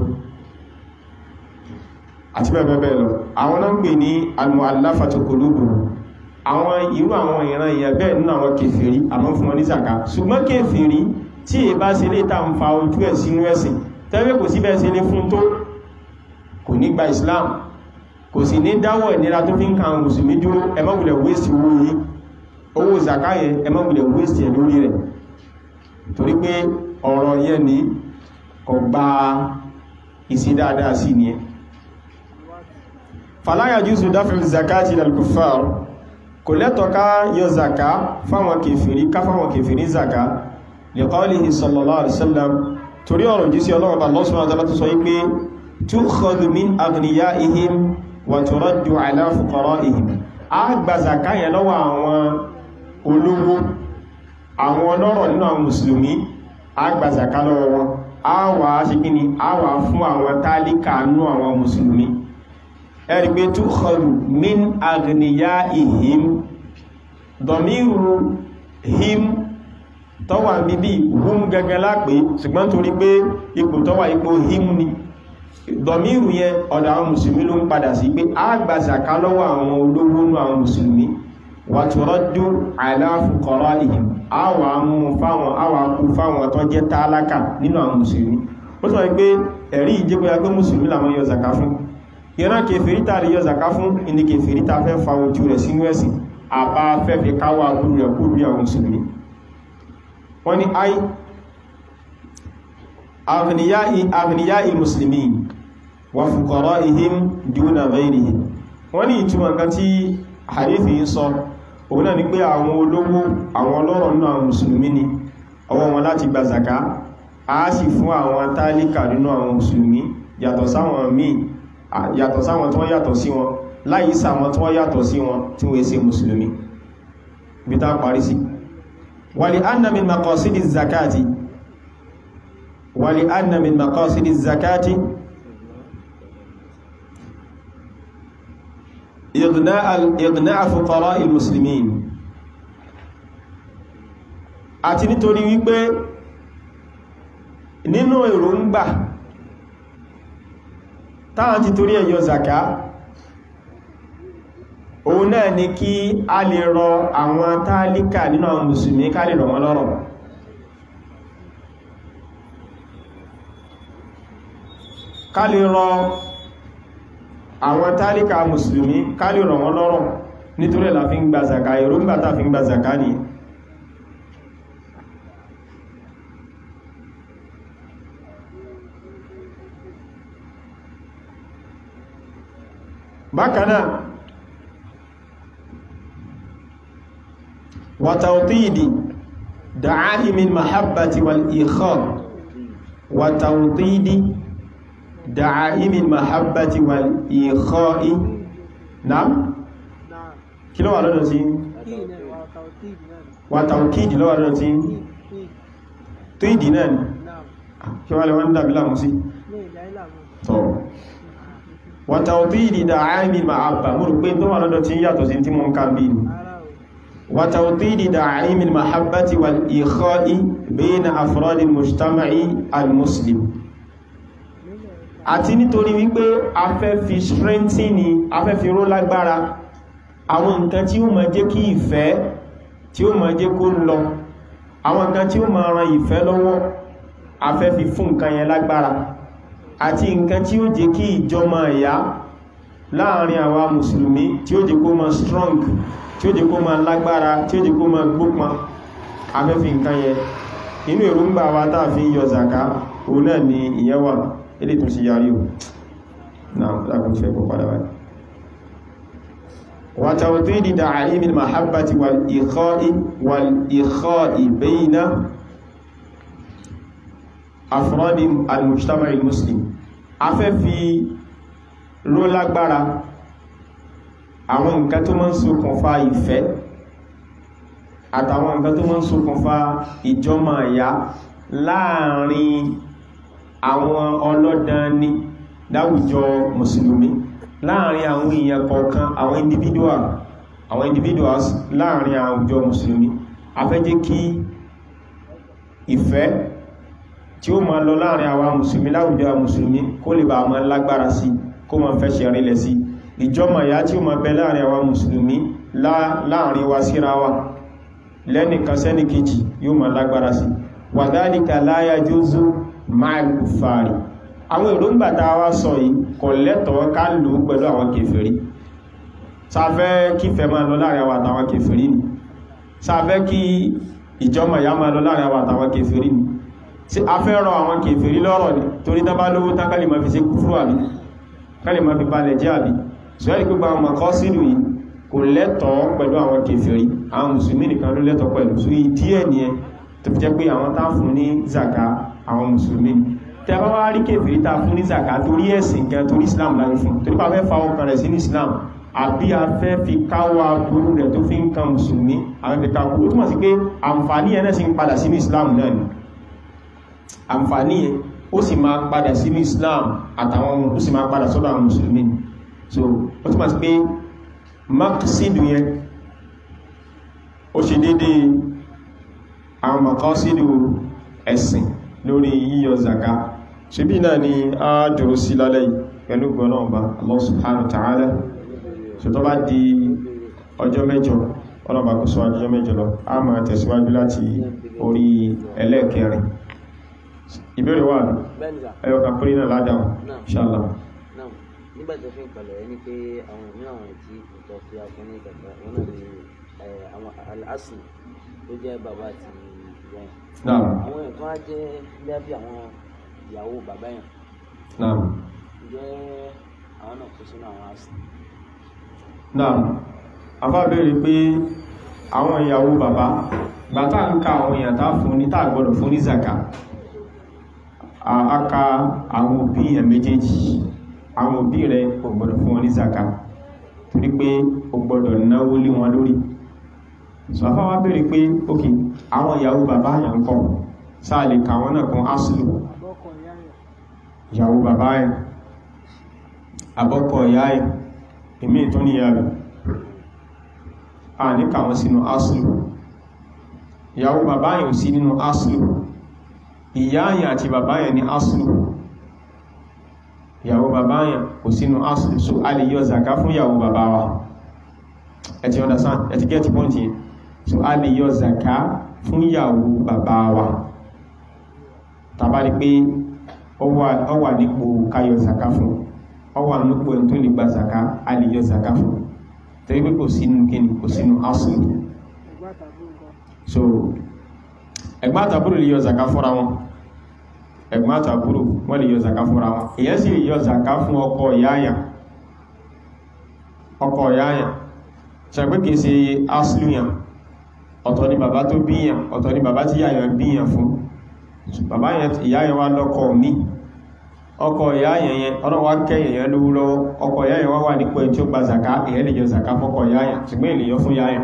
àti bẹ́ẹ̀ bẹ́ẹ̀ lọ àwọn náà ń pè ní al-mu'allafatu qulubuhum àwọn irú àwọn ìran èèyàn bẹ́ẹ̀ nínú àwọn kèfèrí àmọ́ fún wọn ní zaka ṣùgbọ́n kèfèrí tí è bá ṣe lè ta ń fa ojú ẹ̀ sínú ẹ̀sìn tẹ́lẹ̀ kò sí bẹ́ẹ̀ ṣe lè fún tó kò ní gba Islam kò sì ní dáwọ̀ ìnira tó fi ń kan mùsùlùmí dúró ẹ má wulẹ̀ waste owó yìí owó zaka yẹn ẹ má wulẹ̀ waste ẹ̀ lórí rẹ̀ torí pé ọ̀rọ̀ yẹn ní kò gba ìsí dáadáa sí ni ẹ fala yajuzu daf'u zakati lil kuffar kò lẹ́tọ̀ ká yọ zaka fáwọn kèfèrí ká fáwọn kèfèrí zaka li qawlihi sallallahu alaihi wasallam torí ọ̀rọ̀ jí sí ọlọ́run Allah subhanahu wa ta'ala tó sọ wípé tukhadhu min aghniyaihim wa turaddu ala fuqaraihim a gba zaka yẹn lọ́wọ́ àwọn olówó àwọn ọlọ́rọ̀ nínú àwọn mùsùlùmí a gba zaka lọ́wọ́ wọn a wà á ṣe kí ni a wà fún àwọn tálíkà nú àwọn mùsùlùmí ẹ̀rí pé tukhadhu min aghniyaihim dọ̀míru him tọ́wà bíbí hum gẹ́gẹ́ lápé ṣùgbọ́n torí pé ipò tọ́wà ipò him ni dọ̀míru yẹn ọ̀dọ̀ àwọn mùsùlùmí ló ń padà sí pé a gba zaka lọ́wọ́ àwọn olówó nú àwọn mùsùlùmí wa turaddu ala fuqaraihim a wà mú fáwọn a wà kú fáwọn tó jẹ́ tálákà nínú àwọn mùsùlùmí ó sọ pé ẹ̀rí ìjẹ́gbẹ́ya pé mùsùlùmí làwọn yọ zaka fún ìran kèfèrí tàrí yọ zaka fún ìní kèfèrí ta fẹ́ fa ojú rẹ̀ sínú ẹ̀sìn àbá fẹ́ fi káwà gúrú rẹ̀ kúrú àwọn mùsùlùmí wọ́n ni ai aghniyai muslimin wa fuqara'ihim duna ghayrihim wọ́n ní ìtumọ̀ kan tí hadithi ń sọ òun náà ni pé àwọn olówó àwọn ọlọ́rọ̀ nínú àwọn mùsùlùmí ni ọwọ́ wọn láti gba zaka a sì fún àwọn tálíkà nínú àwọn mùsùlùmí yàtọ̀ sáwọn míì yàtọ̀ sáwọn tí wọ́n yàtọ̀ sí wọn láyé sáwọn tí wọ́n yàtọ̀ sí wọn tí wọ́n ṣe mùsùlùmí bí tá parí sí wàlì anna min maqasidi zakati wàlì anna min maqasidi zakati igna'a fuqara il-muslimin àti nítorí wípé nínú èròǹgbà táwọn ti torí ẹ̀yọ zaka òun náà ni kí a lè rọ àwọn tálíkà nínú àwọn mùsùlùmí ká lè rọ̀ wọ́n lọ́rọ̀ ká lè rọ àwọn tálíkà mùsùlùmí ká lè rọ̀ wọ́n lọ́rọ̀ nítorí ẹ̀lá fi ń gba zaka èròǹgbà tá fi ń gba zaka ni bákanáà wàtàwtíìdì da'áhìmì mahabbati wal ikhar wàtàwtíìdì da'áhìmì mahabbati wal ikhar náà kí ló wà lọ́dọ̀ sí wàtàwtíìdì lọ́wà lọ́dọ̀ sí tíìdì náà ni kí wà lè wọ́n dàbí láàmú sí tọ́ wàtàwtíìdì da'áhìmì mahabba mú rò pé tó wà lọ́dọ̀ tí yàtọ̀ sí tí mọ́ ń ká bí ni وتوطيد دعائم المحبة والإخاء بين أفراد المجتمع المسلم àti nítorí wípé a fẹ́ fi strengthen a fẹ́ fi ró lágbára àwọn nǹkan tí ó máa jẹ́ kí ìfẹ́ tí ó máa jẹ́ kó lọ àwọn nǹkan tí ó máa ran ìfẹ́ lọ́wọ́ a fẹ́ fi fún nǹkan yẹn lágbára àti nǹkan tí ó jẹ́ kí ìjọmọ ẹ̀yà láàrin àwa mùsùlùmí tí ó jẹ́ kó máa strong tí ó jẹ́ kó máa lágbára tí ó jẹ́ kó máa gbópọn afẹ́fì nǹkan yẹ inú èròǹgbà wa tàà fi yọ zaka òun náà ni ìyẹn wà ilé tó sì yarí o náà lákùn fẹ́ kó padà wáyé wa tawtidi da'aim al-mahabbati wal-ikha'i wal-ikha'i bayna afradi al-mujtama' al-muslim afẹ́fì ló lágbára àwọn nǹkan tó máa ń ṣokùnfà ìfẹ́ àtàwọn nǹkan tó máa ń ṣokùnfà ìjọmọ̀ ẹ̀yà láàrin àwọn ọlọ́dani láwùjọ mùsùlùmí láàrin àwọn èèyàn kọ̀ọ̀kan àwọn individual àwọn individuals láàrin àwùjọ mùsùlùmí a fẹ́ jẹ́ kí ìfẹ́ tí ó máa lọ láàrin àwọn mùsùlùmí láwùjọ mùsùlùmí kó lè bá máa lágbára sí kó máa fẹ́ ṣe rílẹ̀ sí ìjọmọ̀ ìyá tí ó máa bẹ láàrin àwọn mùsùlùmí láàrin wa síra wa lẹ́nìkan sẹ́nì kejì yóò máa lágbára sí wàdálíkà láyá józó máa kùfààrí àwọn èròǹgbà tá a wá sọ yìí kò lẹ́tọ̀ọ́ ká lò ó pẹ̀lú àwọn kèfèrí sáfẹ́ kífẹ́ máa lọ láàrin àwọn àtàwọn kèfèrí ni sáfẹ́ kí ìjọmọ̀ ìyá máa lọ láàrin àwọn àtàwọn kèfèrí ni sí afẹ́ rọ àwọn kèfèrí lọ́rọ̀ ni torí tán bá lówó tán kálì máa fi ṣe kúfúrú àbí kálì máa fi balẹ̀ jẹ́ àbí sọ́yẹ́ gbogbo àwọn mọ̀kọ́ sínú yìí kò lẹ́tọ̀ọ́ pẹ̀lú àwọn kèfèrí àwọn mùsùlùmí nìkan ló lẹ́tọ̀ọ́ pẹ̀lú sí díẹ̀ nìyẹn tó fi jẹ́ pé àwọn tá fún ní zaka àwọn mùsùlùmí ni tẹ bá wá rí kèfèrí tá fún ní zaka torí ẹ̀sìn gan torí islam láyé fún torí pa fẹ́ fa ọkàn rẹ̀ sínú islam àbí a fẹ́ fi káwà gbóró rẹ̀ tó fi ń kan mùsùlùmí àwọn fi kakú ó túnmọ̀ sí pé àǹfààní ẹ̀ náà sì ń padà sínú islam náà ni àǹfààní ẹ̀ ó sì máa padà sínú islam àtàwọn ó sì máa padà sọ́dọ̀ àwọn mùsùlùmí so ó túnmọ̀ sí pé maqsidu yẹn ó ṣe dédé àwọn maqasidu ẹ̀sìn lórí yíyọ zaka ṣe bí náà ni a dúró sí lálẹ́ yìí pẹ̀lú gbọ́nà ọba Allah subhanahu wa ta'ala so tó bá di ọjọ́ mẹ́jọ ọlọ́ba kó sọ ọjọ́ mẹ́jọ lọ a máa tẹ̀síwájú láti orí ẹlẹ́ẹ̀kẹrin ìbéèrè wà ẹyọkà pírí náà ládàá inshallah nígbà tó fi ń pẹ̀lẹ̀ ẹni pé àwọn ìmíràn àwọn tí ìjọ fi afún ní kẹta wọn náà ní àwọn aláṣù tó jẹ́ bàbá àti ìyá yẹn náà àwọn ẹ̀kọ́ á jẹ́ bí bí àwọn ìyàwó bàbá yẹn náà jẹ́ àwọn náà kó sínú àwọn àṣù náà afá béèrè pé àwọn ìyàwó bàbá gbàtà ń ka àwọn èèyàn tá fún ní tá gbọ́dọ̀ fún ní zaka aka àwọn òbí ẹ̀ méjèèjì àwọn òbí rẹ̀ kò gbọ́dọ̀ fún wọn ní zaka torí pé o gbọ́dọ̀ náwó lé wọn lórí so afá wá béèrè pé ok àwọn ìyàwó bàbá yà ń kọ́ sáà lè kà wọ́n náà kan asìlò ìyàwó bàbá ẹ̀ àbọ́kọ̀ ìyá ẹ̀ èmì tó ní ìyá rẹ̀ a ní kà wọ́n sínú asìlò ìyàwó bàbá yẹ̀ ò sí nínú asìlò ìyá yẹ̀ àti bàbá yẹ̀ ní asìlò ìyàwó bàbá yẹn kò sínú asìlù so a lè yọ zaka fún ìyàwó bàbá wa ẹ ti understand ẹ ti get point yẹn so a lè yọ zaka fún ìyàwó bàbá wa tàbá rí pé ó wà nípò káyọ zaka fún ó wà nípò ẹni tó lè gba zaka a lè yọ zaka fún torí pé kò sínú kíni kò sínú asìlù so ẹ̀gbọ́n àtàbúrò lè yọ zaka fúnra wọn ẹ̀gbọ́n àtàbúrò wọ́n lè yọ zaka fúnra wọn èyàn sì lè yọ zaka fún ọkọ ìyáyà ọkọ ìyáyà ṣàgbé kìí ṣe asluyan ọ̀tọ̀ ni bàbá tó bíyàn ọ̀tọ̀ ni bàbá tí yáyà bíyàn fún bàbá ìyáyà wá lọ́kọ mi ọkọ ìyáyà yẹn ọ̀nà wá kẹ́yẹ̀ yẹn lówó lọ́wọ́ ọkọ ìyáyà wá wà nípò tí ó gba zaka èyàn lè yọ zaka fọ́kọ ìyáyà ṣùgbọ́n èlè yọ fún yáyà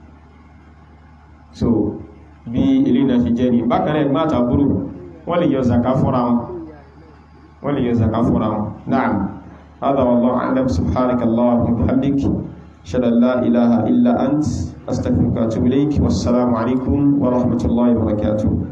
so bí ilé náà ṣe jẹ́ ni bákan náà ẹ̀gbọ́n àtàbúrò wọ́n lè yọ zaka fúnra wọn wọ́n lè yọ zaka fúnra wọn na'am hada wallahu a'lam subhanaka allahumma wa bihamdik shada la ilaha illa ant astaghfiruka wa atubu ilayk wassalamu alaikum wa rahmatullahi wa barakatuh